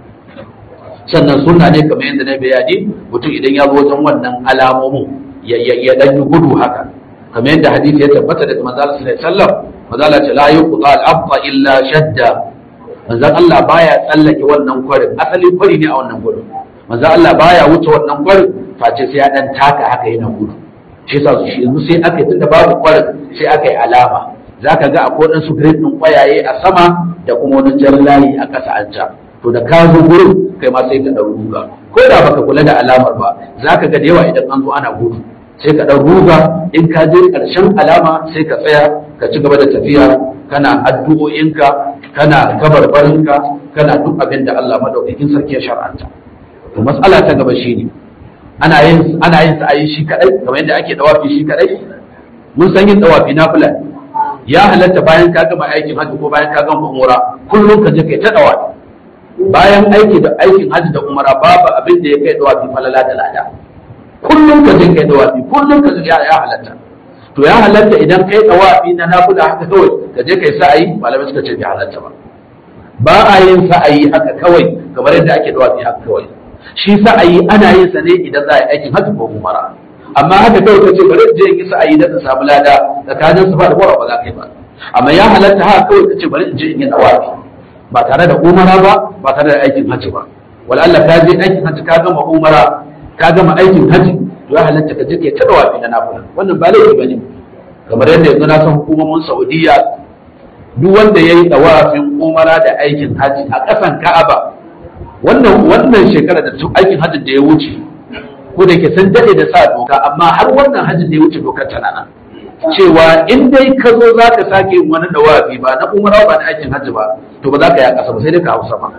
sannan sunna ne kamar yadda na bayani mutum idan ya zo wajen wannan alamomin ya dan yi gudu haka kamar yadda hadisi ya tabbata daga manzo Allah sallallahu alaihi wasallam manzo Allah ce la yuqta al-abqa illa shadda manzo Allah baya tsallake wannan kwarin asali kwari ne a wannan gurin manzo Allah baya wuce wannan kwarin face sai ya dan taka haka yana gudu shi yasa shi yanzu sai aka yi tunda babu kwarin sai aka yi alama zaka ga akwai wadansu grade din kwayaye a sama da kuma wani jan layi a ƙasa an ca to da ka zo gurin kai ma sai ka ɗan ruga ko da baka kula da alamar ba za ka ga da yawa idan an zo ana gudu sai ka ɗan ruga in ka je ƙarshen alama sai ka tsaya ka ci gaba da tafiya kana addu'o'inka kana kabarbarinka kana duk abin da Allah madaukakin sarki ya shar'anta to mas'ala ta gaba shine ana yin ana yin sa'ayi shi kadai kamar yadda ake dawafi shi kadai mun san yin dawafi na fulani ya halatta bayan ka gama aikin hajji ko bayan ka gama umura kullum ka je kai ta dawafi bayan aiki da aikin hajji da umara babu abin da ya kai dawafi falala da lada kullum ka je kai dawafi kullum ka je ya halatta to ya halatta idan kai dawafi na nafila haka kawai ka je kai sa'ayi malamai suka ce bai halatta ba ba a yin sa'ayi haka kawai kamar yadda ake dawafi haka kawai shi sa'ayi ana yin sa ne idan za a yi aikin hajji ko umara amma haka kawai ka ce bari je in yi sa'ayi da ka samu lada tsakanin su ba da ba za ka yi ba amma ya halatta haka kawai ka ce bari in je in yi dawafi ba tare da umara ba ba tare da aikin hajji ba wala Allah ka je aikin hajji ka gama umara ka gama aikin hajji to ya halatta ka je kai ta dawafi na nafila wannan ba laifi bane kamar yadda yanzu na san hukumomin Saudiya duk wanda yayi dawafin umara da aikin hajji a ƙasan Ka'aba wannan wannan shekara da aikin hajji da ya wuce ko da ke san dade da sa doka amma har wannan hajji da ya wuce dokar tana nan cewa in dai ka zo za ka sake yin wani dawafi ba na umara ba na aikin hajji ba to ba za ka yi a ƙasa ba sai dai ka hausa ba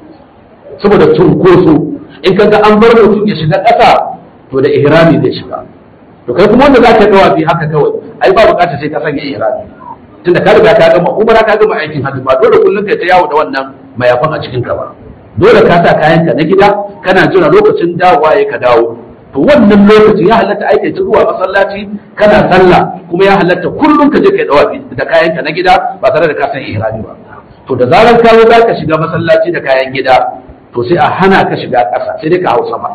saboda cunkoso in ka ga an bar mutum ya shiga ƙasa to da ihrami zai shiga to kai kuma wanda za ka dawafi haka kawai ai ba buƙatar sai ka sanya ihrami tunda ka riga ka gama umara ka gama aikin hajji ba dole kullum kai ta yawo da wannan mayafan a cikin ka ba dole ka sa kayanka na gida kana jira lokacin dawowa ya ka dawo to wannan lokacin ya halatta aika ta zuwa masallaci kana sallah kuma ya halatta kullum ka je kai dawafi da kayanka na gida ba tare da ka san ihrami ba to da zarar ka zo ka shiga masallaci da kayan gida to sai a hana ka shiga ƙasa sai dai ka hau sama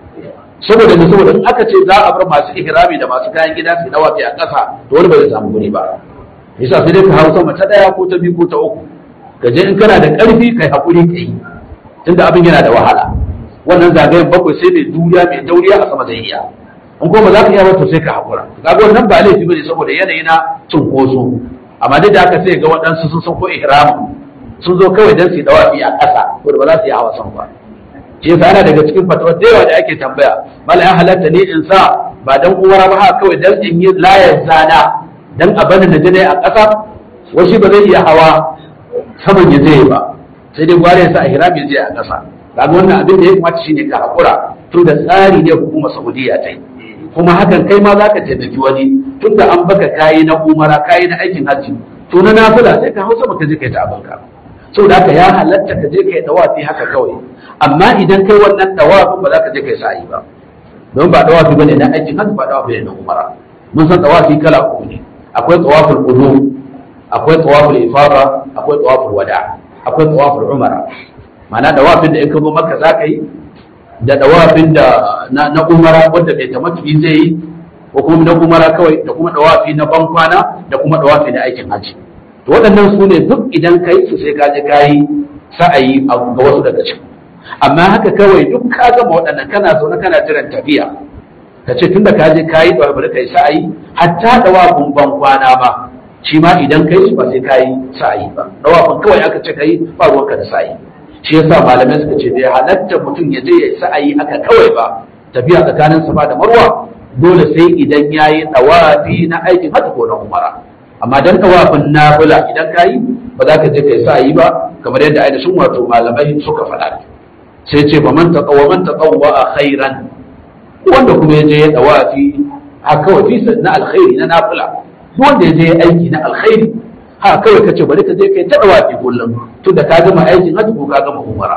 saboda ne saboda in aka ce za a bar masu ihrami da masu kayan gida su dawafi a ƙasa to wani ba zai samu guri ba yasa sai dai ka hau sama ta daya ko ta biyu ko ta uku ka je in kana da ƙarfi kai hakuri kai tunda abin yana da wahala wannan zagayen bakwai sai mai duriya mai dauriya a sama zai iya in kuma za ka iya ba to sai ka hakura kaga wannan ba laifi bane saboda yanayi na cunkoso amma duk da haka sai ga waɗansu sun san ko ihramu sun zo kawai don su yi dawafi a ƙasa ko da ba za su yi hawa sama ba shi yasa yana daga cikin fatawa da yawa da ake tambaya mala ya halatta ne in sa ba dan uwara ba haka kawai dan in yi layar zana dan a bani na jini a ƙasa wasu ba zai iya hawa saman ya zai ba sai dai gware ya sa ihrami zai a ƙasa kaga wannan abin da ya kamata shine ka hakura tun da tsari ne hukumar Saudiya ta yi kuma hakan kai ma zaka taimaki wani tun da an baka kayi na umara kayi na aikin hajji to na nafila sai ka hausa baka je kai ta abinka saboda haka ya halatta ka je kai dawafi haka kawai amma idan kai wannan dawafin ba za ka je kai sa'i ba don ba dawafi bane na aikin hajji ba dawafi ne na umara mun san dawafi kala uku ne akwai tawaful qudum akwai tawaful ifada akwai tawaful wada akwai tawaful umara ma'ana dawafin da in ka zo maka za ka yi da dawafin da na umara wanda bai tamattu'i zai yi ko kuma na umara kawai da kuma dawafi na bankwana da kuma dawafi na aikin hajji to waɗannan su ne duk idan ka yi su sai ka je ka yi sa'ayi ga wasu daga cikin amma haka kawai duk ka gama waɗannan kana zaune kana jiran tafiya ka ce tunda ka je ka yi dawafi bari ka yi sa'ayi hatta dawafin bankwana ma shi ma idan ka yi su ba sai ka yi sa'ayi ba dawafin kawai aka ce ka yi ba ruwanka da sa'ayi shi yasa malamai suka ce bai halatta mutum ya je ya yi sa'ayi aka kawai ba tafiya tsakanin safa da marwa dole sai idan ya yi ɗawafi na aikin hajji ko na umara amma dan ɗawafin nafila idan ka yi ba za ka je ka yi sa'ayi ba kamar yadda ainihin wato malamai suka faɗa sai ce ba man taqawwa man taqawwa a khairan wanda kuma ya je ya ɗawafi a kawai fi na alkhairi na nafila wanda ya je ya aiki na alkhairi ha kawai ka ce bari ka je kai ta dawafi kullum tun da ka gama aikin hajji ko ka gama umara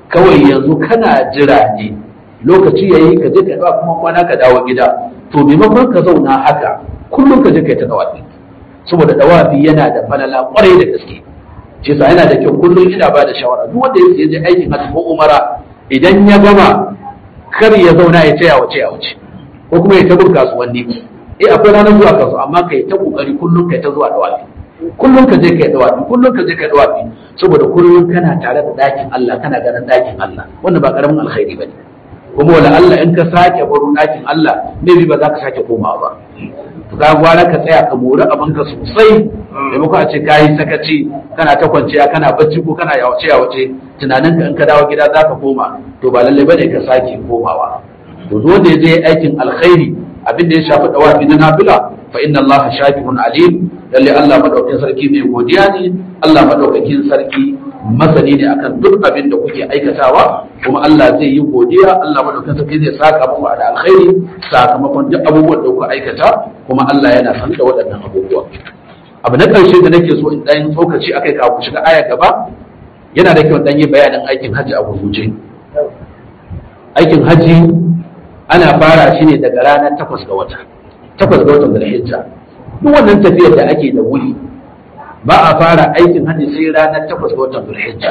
kawai yanzu kana jira ne lokaci yayi ka je ka dawa kuma kwana ka dawo gida to maimakon ka zauna haka kullum ka je kai ta dawafi saboda dawafi yana da falala kwarai da gaske shi yasa yana da kyau kullum ina ba da shawara duk wanda ya je aikin hajji ko umara idan ya gama kar ya zauna ya ce ya wuce ya wuce ko kuma ya ta bin kasuwanni eh akwai ranar zuwa kasu amma kai ta kokari kullum kai ta zuwa dawafi kullum ka je kai dawafi kullum ka je kai dawafi saboda kullum kana tare da dakin Allah kana ganin dakin Allah wannan ba karamin alkhairi bane kuma wala Allah in ka sake baro dakin Allah maybe ba za ka sake komawa ba to ka gwara ka tsaya ka mori abin ka sosai maimakon a ce kayi sakaci kana ta kwanciya kana bacci ko kana yawace yawace tunanin ka in ka dawo gida za ka koma to ba lallai bane ka sake komawa to duk wanda ya je aikin alkhairi abin da ya shafi dawafi na nafila fa inna Allah shakirun alim lalle Allah madaukakin sarki mai godiya ne Allah madaukakin sarki masani ne akan duk abin da kuke aikatawa kuma Allah zai yi godiya Allah madaukakin sarki zai saka muku da alkhairi sakamakon duk abubuwan da kuka aikata kuma Allah yana san da waɗannan abubuwa abu na ƙarshe da nake so in dan tsokaci akai kafin shiga aya gaba yana da kyau dan yi bayanin aikin hajji a gurguje aikin hajji ana fara shi ne daga ranar takwas ga wata takwas ga watan zulhijja duk wannan tafiyar da ake da wuri ba a fara aikin hajji sai ranar takwas ga watan zulhijja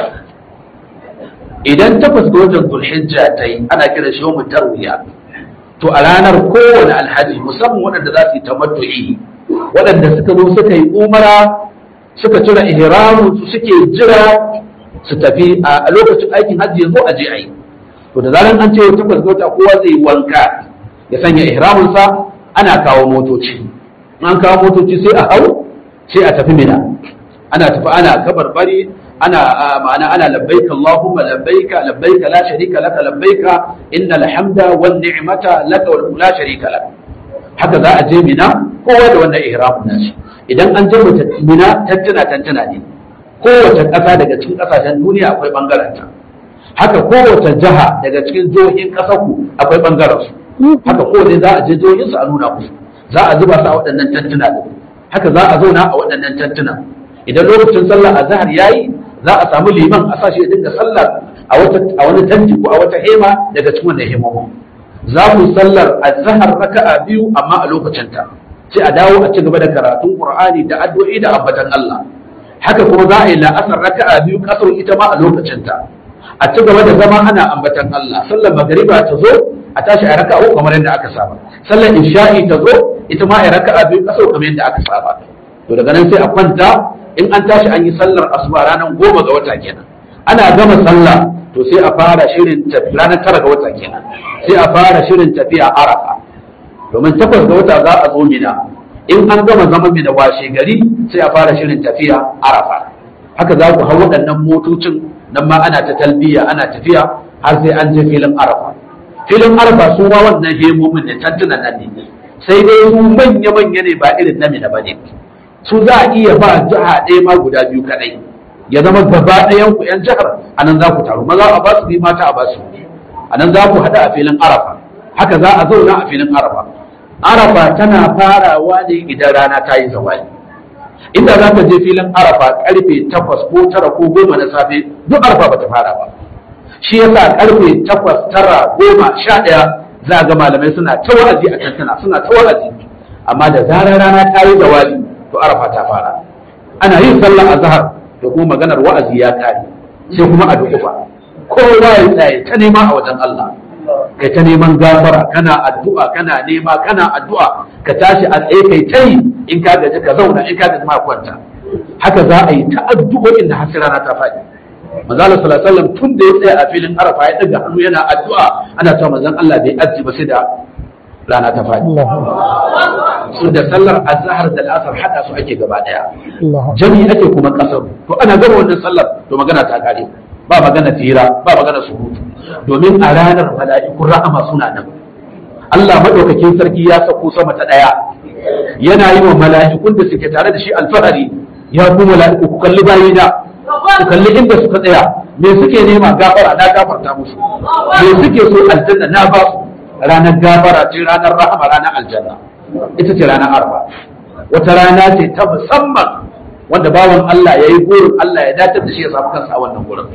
idan takwas ga watan zulhijja ta yi ana kira shi yawmu tarwiya to a ranar kowane alhaji musamman waɗanda za su yi tamattu'i waɗanda suka zo suka yi umara suka cire ihramun su suke jira su tafi a lokacin aikin hajji yanzu a je a yi to da zaran an ce takwas ga wata kowa zai wanka ya sanya ihraminsa ana kawo motoci an kawo motoci sai a hau sai a tafi mina ana tafi ana kabarbari ana ma'ana ana labbaika Allahumma labbaika labbaika la sharika laka labbaika innal hamda wan ni'mata laka wa la sharika lak haka za a je mina kowa da wannan ihramin nashi idan an je mina tantana tantana ne kowace ƙasa daga cikin ƙasashen duniya akwai bangaren ta haka kowace jiha daga cikin jihohin ƙasar ku akwai bangaren su haka kowace za a je jihohin su a nuna musu za a zuba su a waɗannan tantuna din haka za a zauna a waɗannan tantuna idan lokacin sallah azhar yayi za a samu liman a sashi ya dinga sallar a wata a wani tanti ko a wata hema daga cikin wannan hemomo za mu sallar azhar raka'a biyu amma a lokacin ta sai a dawo a ci gaba da karatun qur'ani da addu'o'i da ambatan Allah haka kuma za a yi la'asar raka'a biyu kasar ita ma a lokacin ta a ci gaba da zama ana ambatan Allah sallar magariba ta zo a tashi a raka'a kamar yadda aka saba sallar isha'i ta zo ita ma a raka'a biyu kasar kamar yadda aka saba to daga nan sai a kwanta in an tashi an yi sallar asuba ranar goma ga wata kenan ana gama sallah to sai a fara shirin ranar tara ga wata kenan sai a fara shirin tafiya arafa domin takwas ga wata za a zo mina in an gama zaman mina washe gari sai a fara shirin tafiya arafa haka za ku hau waɗannan motocin nan ma ana ta talbiya ana tafiya har sai an je filin arafa filin arafa su ma wannan hemomin ne tantunan nan ne sai dai su manya-manya ne ba irin na mina ba ne su za a iya ba jiha ɗaya ma guda biyu kaɗai ya zama gaba ɗayan ku ‘yan jihar a nan za ku taru maza a ba su bi mata a ba su a nan za ku haɗu a filin arafa haka za a zauna a filin arafa arafa tana farawa ne idan rana ta yi zawali inda za ka je filin arafa karfe takwas ko tara ko goma na safe duk arafa ba ta fara ba shi yasa karfe takwas tara goma sha ɗaya za ga malamai suna ta wa'azi a tantana suna ta wa'azi amma da zarar rana ta yi zawali to arafa ta fara ana yin sallar azhar da kuma maganar wa'azi ya kare sai kuma a dukufa kowa ya tsaye ta nema a wajen Allah kai ta neman gafara kana addu'a kana nema kana addu'a ka tashi a tsaye kai ta yi in ka gaji ka zauna in ka gaji ma kwanta haka za a yi ta addu'o'in da hasira rana ta faɗi manzala sallallahu alaihi wasallam tun da ya tsaya a filin arafa ya daga hannu yana addu'a ana cewa manzon Allah bai aji ba sai da rana ta faɗi su da sallar azhar da al'asar hada su ake gaba daya jami ake kuma kasar to ana gama wannan sallar to magana ta kare ba magana tira ba magana surutu domin a ranar mala'ikun rahama suna nan Allah madaukakin sarki ya sako sama ta daya yana yi wa mala'ikun da suke tare da shi alfahari ya ku mala'iku ku kalli bayina ku kalli inda suka tsaya me suke nema gafara na gafarta musu me suke so aljanna na ba su ranar gafara ce ranar rahama ranar aljanna ita ce ranar arba wata rana ce ta musamman wanda bawan Allah ya yi burin Allah ya datar da shi ya samu kansa a wannan gurin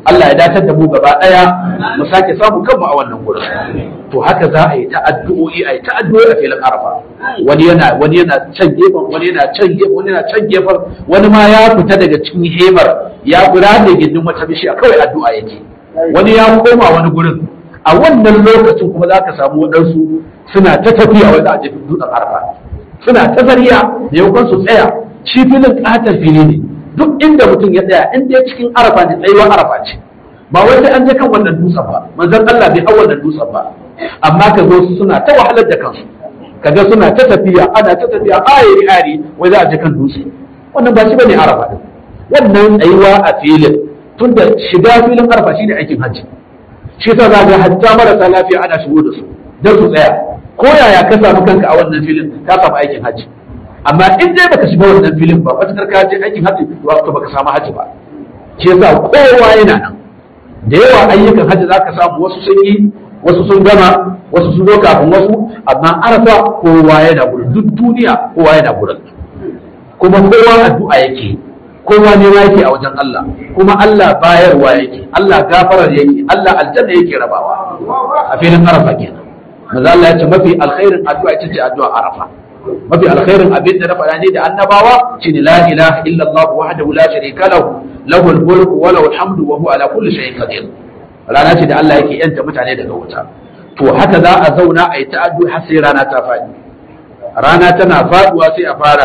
Allah ya datar da mu gaba daya mu sake samu kanmu a wannan gurin to haka za a yi ta addu'o'i a yi ta addu'o'i a filin arafa wani yana wani yana can gefen wani yana can gefen wani yana can gefen wani ma ya fita daga cikin hemar ya guda da gindin wata bishiya kawai addu'a yake wani ya koma wani gurin a wannan lokacin kuma za ka samu waɗansu suna ta tafiya wai za a jefi dutsen arafa suna ta zariya da yaukon su tsaya shi filin ƙatar fili ne duk inda mutum ya tsaya in dai cikin arafa ne tsayuwar arafa ce ba wai sai an je kan wannan dutsen ba manzon Allah bai hau wannan dutsen ba amma ka zo su suna ta wahalar da kansu kaga suna ta tafiya ana ta tafiya ayiri ayiri wai za a je kan dutse wannan ba shi bane arafa din wannan tsayuwa a filin tunda shiga filin arafa shine aikin hajji shi yasa za ga hatta marasa lafiya ana shigo da su dan su tsaya ko yaya ka samu kanka a wannan filin ka samu aikin hajji amma in dai baka shiga wannan filin ba matakar ka je aikin hajji to baka samu hajji ba shi yasa kowa yana nan da yawa ayyukan hajji zaka samu wasu sun yi wasu sun gama wasu sun zo kafin wasu amma arafa kowa yana gurin duk duniya kowa yana gurin kuma kowa addu'a yake kowa ne yake a wajen Allah kuma Allah bayarwa yake Allah gafarar yake Allah aljanna yake rabawa a filin arafa kenan maza Allah ya ce mafi alkhairin addu'a ita ce addu'a arafa mafi alkhairin abin da na faɗa ne da annabawa shine la ilaha illa Allah wahdahu la sharika lahu lahul mulku wa lahul hamdu wa huwa ala kulli shay'in qadir rana ce da Allah yake yanta mutane daga wuta to haka za a zauna a yi ta'addu har sai rana ta faɗi rana tana faɗuwa sai a fara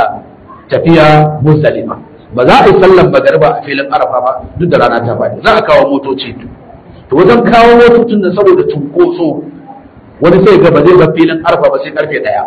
tafiya muzdalifa ba za a yi sallan magariba a filin arafa ba duk da rana ta faɗi za a kawo motoci to wajen kawo motocin da saboda cunkoso wani sai ga ba zai bar filin arafa ba sai karfe ɗaya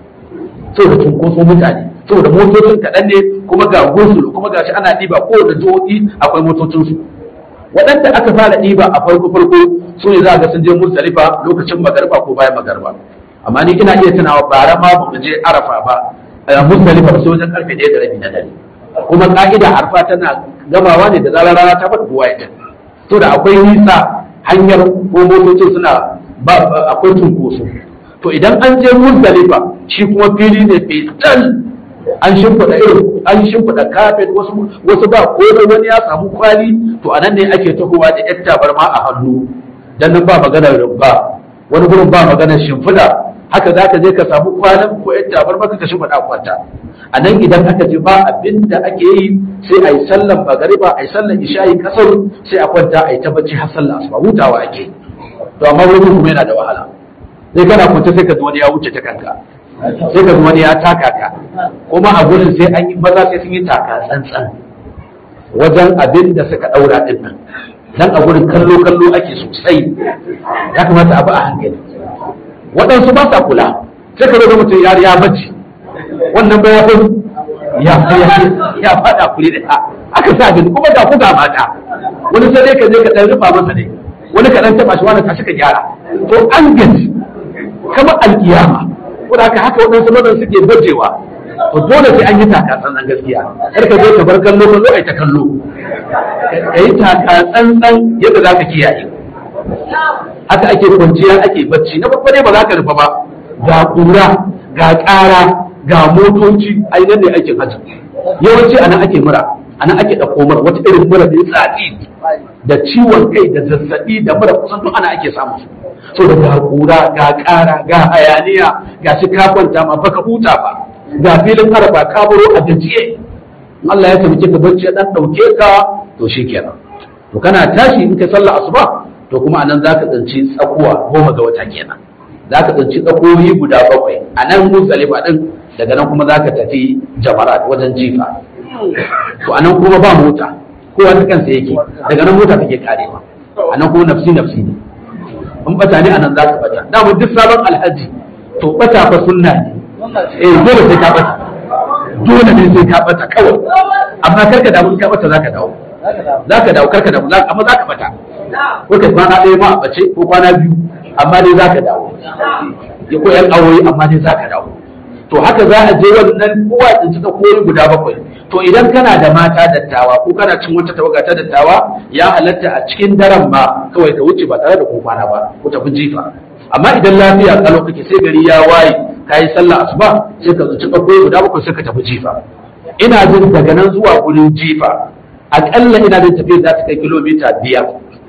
saboda cunkoso mutane saboda motocin kaɗan ne kuma ga gosulu kuma gashi ana ɗiba ko da jihohi akwai motocinsu waɗanda aka fara ɗiba a farko farko su ne za ga sun je musdalifa lokacin magariba ko bayan magariba amma ni ina iya tunawa bara ma ba mu je arafa ba a musdalifa ba sai wajen karfe ɗaya da rabi na dare kuma ka'ida arfa tana gamawa ne da zarar rana ta faɗi kowa ya to da akwai nisa hanyar ko motocin suna ba akwai cunkoso to idan an je muzdalifa shi kuma fili ne fetal an shimfiɗa irin an shimfiɗa kafet wasu wasu ba ko wani ya samu kwali to anan ne ake tahowa da yar tabarma a hannu dan nan ba maganar rumba wani gurin ba maganar shimfiɗa haka za ka je ka samu kwanan ko yar tabarma ka shimfiɗa kwanta a nan idan aka je ba abin da ake yi sai a yi sallan magariba a yi sallan isha'i kasar sai a kwanta a yi ta bacci har sallan asuba hutawa ake to amma wani kuma yana da wahala sai kana kwance sai ka ji wani ya wuce ta kanka sai ka ji wani ya taka ka kuma a gurin sai an yi maza sai sun yi taka tsantsan wajen abin da suka daura din nan dan a gurin kallo kallo ake sosai ya kamata a bi a hankali waɗansu ba sa kula sai ka ga mutum ya ya bacci wannan ba ya ya ya ya fada kuli da aka sa gani kuma ga ku ga mata wani sai dai ka je ka dan rufa masa ne wani ka dan taba shi wani ka ka gyara to an gaji kamar alkiyama ko da haka waɗansu mazan suke bajewa to dole sai an yi taka tsantsan gaskiya kar ka zo ka bar kallo kallo ai ta kallo ka yi taka tsantsan yadda za ka kiyaye haka ake kwanciya ake bacci na farko dai ba za ka rufa ba ga kura ga ƙara ga motoci ai nan ne aikin hajji yawanci anan ake mura anan ake ɗauko mura wata irin mura da tsatsi da ciwon kai da zazzabi da mura kusan duk ana ake samu su so da ga kura ga ƙara ga hayaniya ga shi ka kwanta ma baka huta ba ga filin araba ka baro a gajiye Allah ya taimake ka bacci dan dauke ka to shikenan to kana tashi in ka sallah asuba to kuma anan zaka tsinci tsakuwa goma ga wata kenan zaka tsinci tsakoyi guda bakwai anan muzdalifa din daga nan kuma zaka tafi jamarat wajen jifa to anan kuma ba mota kowa ta kansa yake daga nan mota take karewa anan kuma nafsi nafsi ne in bata ne anan zaka bata da mu duk sabon alhaji to bata fa sunna ne eh dole sai ka bata dole ne sai ka bata kawai amma karka damu ka bata zaka dawo zaka dawo karka damu amma zaka bata ko ka kwana ɗaya ma a bace ko kwana biyu amma dai zaka dawo ya ko yan awoyi amma dai zaka dawo to haka za a je wannan kowa tsinci ta koyi guda bakwai to idan kana da mata dattawa ko kana cin wata tawaga ta dattawa ya halatta a cikin daren ma kawai ka wuce ba tare da ko kwana ba ko tafi jifa amma idan lafiya kalau kake sai gari ya waye ka yi sallah asuba sai ka tsinci ta koyi guda bakwai sai ka tafi jifa ina jin daga nan zuwa gurin jifa aƙalla ina jin tafiya za ta kai kilomita biyar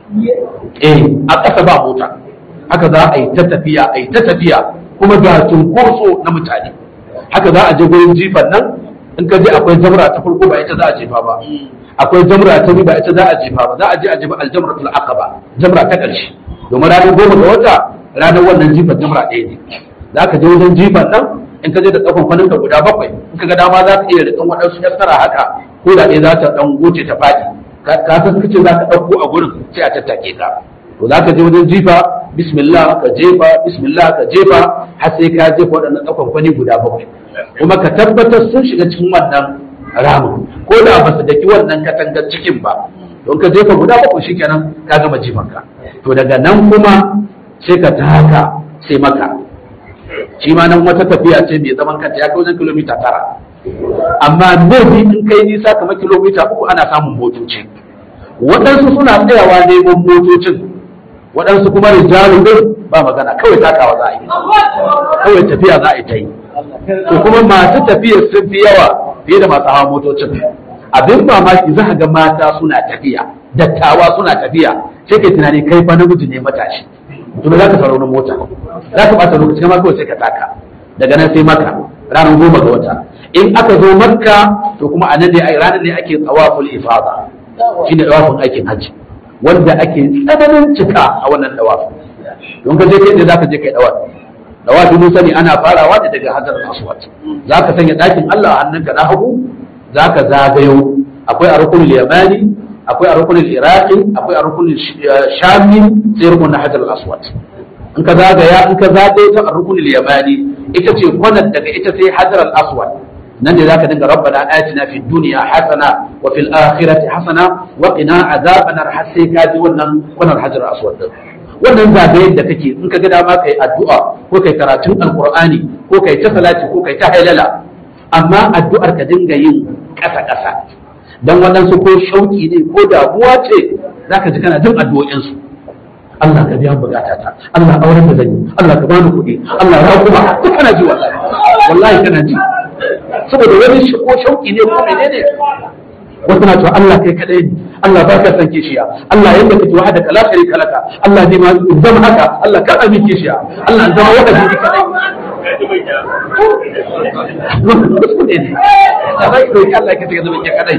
eh a ƙasa ba mota haka za a yi ta tafiya a yi ta tafiya kuma ga cunkoso na mutane haka za a je gurin jifan nan in ka je akwai jamra ta farko ba ita za a jefa ba akwai jamra ta biyu ba ita za a jefa ba za a je a jefa aljamratul aqaba jamra ta ƙarshe domin ranar goma ga wata ranar wannan jifan jamra ɗaya ne za ka je wajen jifan nan in ka je da tsakon kwanin ka guda bakwai in ka ga dama za ka iya da ɗan waɗansu yassara haka ko da ɗaya za ta ɗan goce ta faɗi ka san kace za ka ɗauko a gurin sai a tattake ka to za ka je wajen jifa bismillah ka jefa bismillah ka jefa har sai ka jefa waɗannan tsakon kwani guda bakwai kuma ka tabbatar sun shiga cikin wannan ramin ko da ba su daki wannan katangar cikin ba don ka jefa guda bakwai shikenan ka gama jifanka to daga nan kuma sai ka taka sai maka shi ma nan wata tafiya ce mai zaman kanta ya kai wajen kilomita tara amma maybe in kai nisa kamar kilomita uku ana samun motoci waɗansu suna tsayawa neman motocin waɗansu kuma rijalun din ba magana kawai takawa za a yi kawai tafiya za a yi ta yi to kuma masu tafiya sun fi yawa fiye da masu hawa motocin abin mamaki za ga mata suna tafiya dattawa suna tafiya sai kai tunani kai fa namiji ne matashi to za ka sauro mota za ka bata lokaci kama kawai sai ka taka daga nan sai maka ranar goma ga wata in aka zo makka to kuma a nan ne ranar ne ake tsawaful ifada shine tsawafin aikin hajji wanda ake tsananin cika a wannan dawafin don ka je kai ne za ka je kai dawafi dawafi mun sani ana farawa ne daga hadar aswad za ka sanya ɗakin Allah a hannunka na hagu za ka zagayo akwai a rukunin yamani akwai a rukunin iraqi akwai a rukunin shami sai rukunin hajar aswad in ka zagaya in ka zagaye ta a rukunin yamani ita ce kwanan daga ita sai hajar aswad nan ne zaka dinga rabbana atina fid dunya hasana wa fil akhirati hasana wa qina azaban har sai ka ji wannan kwanan hajar aswad din wannan zagayen da kake in ka ga dama kai addu'a ko kai karatun alqur'ani ko kai ta salati ko kai ta halala amma addu'ar ka dinga yin ƙasa ƙasa dan waɗansu ko shauki ne ko damuwa ce zaka ji kana jin addu'o'insu Allah ka biya bukata ta Allah auren da zan yi Allah ka bani kuɗi Allah ya kuma duk kana ji wallahi wallahi kana ji saboda wani ko shauki ne ko menene wasu na cewa Allah kai kadai ne Allah ba ka san kishiya Allah yanda kake wahada kala sharika laka Allah ne ma zama haka Allah ka amin kishiya Allah zama wahada shi kadai Allah ka take zama kadai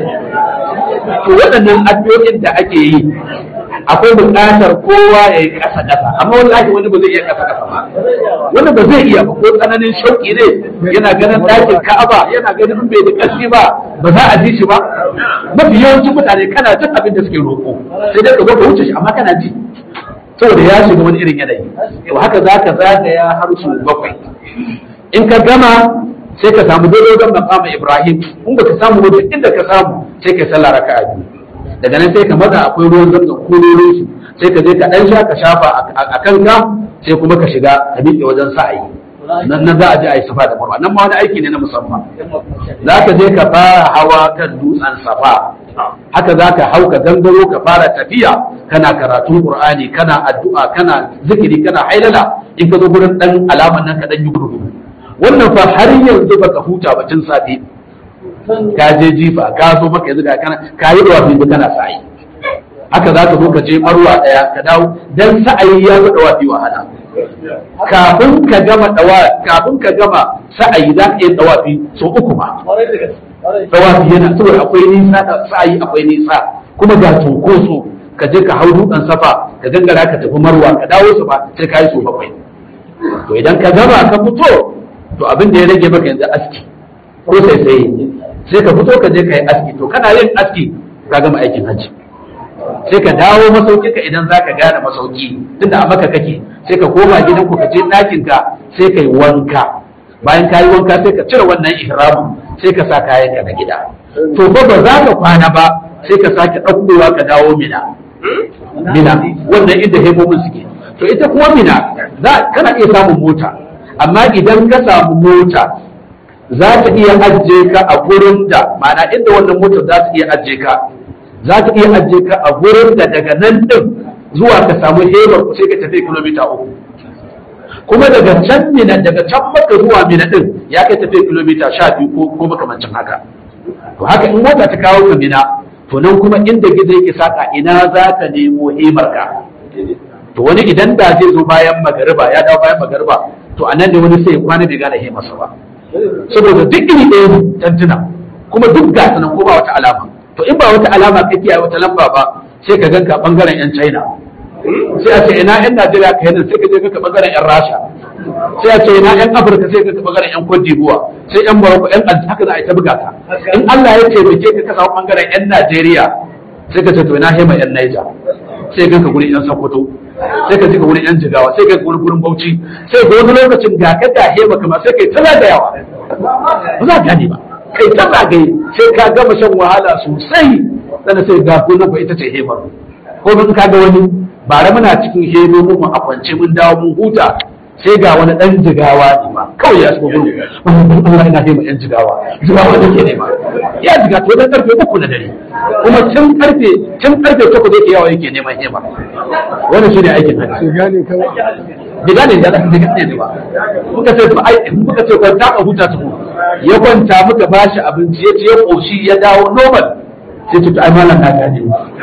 to waɗannan addu'o'in da ake yi akwai buƙatar kowa ya yi ƙasa ƙasa amma wallahi wani ba zai iya ƙasa ƙasa ba wani ba zai iya ba ko tsananin shauƙi ne yana ganin ɗakin ka'aba yana ganin bai da ƙarfi ba ba za a ji shi ba mafi yawancin mutane kana jin abin da suke roƙo sai dai ka zo ka wuce shi amma kana ji saboda ya shiga wani irin yanayi to haka za ka zagaya har su bakwai in ka gama sai ka samu dodogon maqama Ibrahim in baka samu ba inda ka samu sai ka sallah raka'a biyu daga nan sai ka maza akwai ruwan zamzam kororin su sai ka je ka dan sha ka shafa a kanka sai kuma ka shiga ka miƙe wajen sa'ayi nan nan za a je a yi safa da marwa nan ma wani aiki ne na musamman za ka je ka fara hawa kan dutsen safa haka za ka hau ka gangaro ka fara tafiya kana karatun qur'ani kana addu'a kana zikiri kana hailala in ka zo gurin dan alaman nan ka dan yi gudu wannan fa har yanzu baka huta ba tun safe ka je jifa ka zo maka yanzu ga kana ka yi dawa biyu kana sa'ayi haka za ka zo ka je marwa daya ka dawo dan sa'ayi ya zo dawa biyu wahala kafin ka gama dawa kafin ka gama sa'ayi za ka yi dawa biyu so uku ma dawa biyu yana saboda akwai nisa da sa'ayi akwai nisa kuma ga cunkoso ka je ka hau dutsen safa ka gangara ka tafi marwa ka dawo su ba sai ka yi so bakwai to idan ka gama ka fito to abin da ya rage maka yanzu aski ko sai sai sai ka fito ka je ka yi aski to kana yin aski ka gama aikin hajji sai ka dawo masauki ka idan zaka gane masauki tunda a maka kake sai ka koma gidan ku ka je ɗakin ka sai ka yi wanka bayan ka yi wanka sai ka cire wannan ihramin sai ka sa kayan ka na gida to fa ba za ka kwana ba sai ka sake ɗaukowa ka dawo mina mina wannan inda hemomin suke to ita kuma mina za kana iya samun mota amma idan ka samu mota za ta iya ajiye ka a gurin da ma'ana inda wannan motar za ta iya ajiye ka za ta iya ajiye ka a gurin da daga nan din zuwa ka samu hebar ku sai ka tafi kilomita uku kuma daga can mina daga can maka zuwa mina din ya kai tafi kilomita sha biyu ko ko makamancin haka to haka in mota ta kawo ka mina to nan kuma inda gizo yake saka ina za ka nemo himarka to wani idan da zai zo bayan magariba ya dawo bayan magariba to a nan ne wani sai ya kwana bai gane himarsa ba saboda duk iri ɗaya ne tantuna kuma duk gasa nan ko ba wata alama to in ba wata alama kake yi wata lamba ba sai ka ganka bangaren yan china sai a ce ina yan najeriya ka yanar sai ka je ka bangaren yan rasha sai a ce ina yan afirka sai ka bangaren yan cote d'ivoire sai yan morocco yan alji haka za a yi ta buga ka in allah ya taimake ka ka samu bangaren yan najeriya sai ka ce to ina hema yan niger sai ka ganka gurin yan sokoto sai ka ji ka wurin yan jigawa sai ka ga wurin gurin bauchi sai ga wani lokacin ga ka ga hema kama sai kai ta zagayawa ba za ka gane ba kai ta zagaye sai ka gama shan wahala sosai sannan sai ga gonar ba ita ce hemar ko mun ka ga wani bare muna cikin hemomin mu a kwance mun dawo mun huta sai ga wani dan jigawa ne ma kawai ya shigo gurin wannan Allah yana hema yan jigawa jigawa da ke nema ya jiga to dan karfe uku na dare kuma tun karfe tun karfe takwas yake yawa yake neman hema wannan shine aikin hajji gane kawai bai gane da da gane ne ba muka ce to ai muka ce kwanta ka huta tuku ya kwanta muka bashi abinci ya ce ya koshi ya dawo normal sai ce to ai malam na gane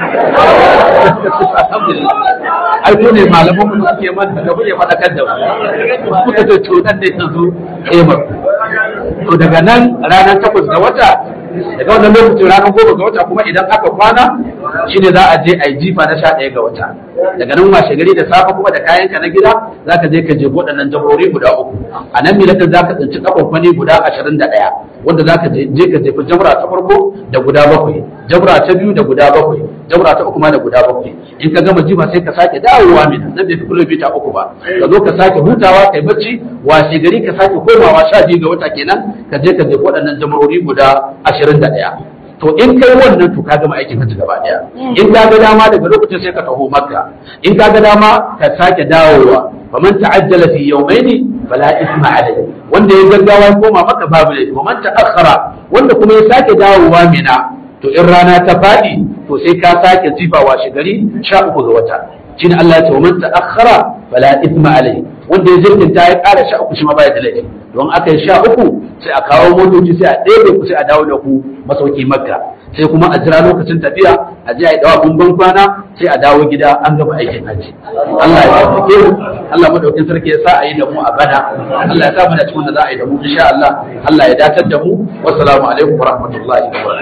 alhamdulillah ai ko ne malaman mu suke man da kuke fadakar da mu muka ce to dan ne yanzu kemar to daga nan ranar takwas ga wata daga wannan lokacin ranar goma ga wata kuma idan aka kwana shine za a je a yi jifa na sha ɗaya ga wata daga nan washe gari da safe kuma da kayanka na gida za ka je ka je waɗannan jamhuri guda uku a nan milatan za ka tsinci kafafani guda ashirin da ɗaya wanda za ka je ka jefi jamra ta farko da guda bakwai jamra ta biyu da guda bakwai jamra ta uku ma da guda bakwai in ka gama jifa sai ka sake dawowa mina nan bai fi kilomita uku ba ka zo ka sake hutawa kai bacci washe gari ka sake komawa sha biyu ga wata kenan ka je ka jefi waɗannan jamhuri guda ashirin da ɗaya to in kai wannan to ka gama aikin hajji gaba daya in ka ga dama daga lokacin sai ka taho makka in ka ga dama ka sake dawowa faman ta'ajjala fi yawmaini fala isma alayhi wanda ya gaggawa ya koma maka babu laifi waman ta'akhkhara wanda kuma ya sake dawowa mina to in rana ta fadi to sai ka sake jifa washe gari sha uku ga wata shine Allah ya ce waman ta'akhkhara fala isma alayhi wanda ya jirginta ya ƙara sha uku shi ma baya da laifi don aka yi sha uku sai a kawo motoci sai a ɗebe ku sai a dawo da ku masauki makka sai kuma a jira lokacin tafiya a je a yi dawa bumban kwana sai a dawo gida an gama aikin hajji Allah ya taimake mu Allah madaukin sarki ya sa a yi da mu a bana Allah ya sa mu da cikin da za a yi da mu insha Allah Allah ya datar da mu wassalamu alaikum wa rahmatullahi wa barakatuh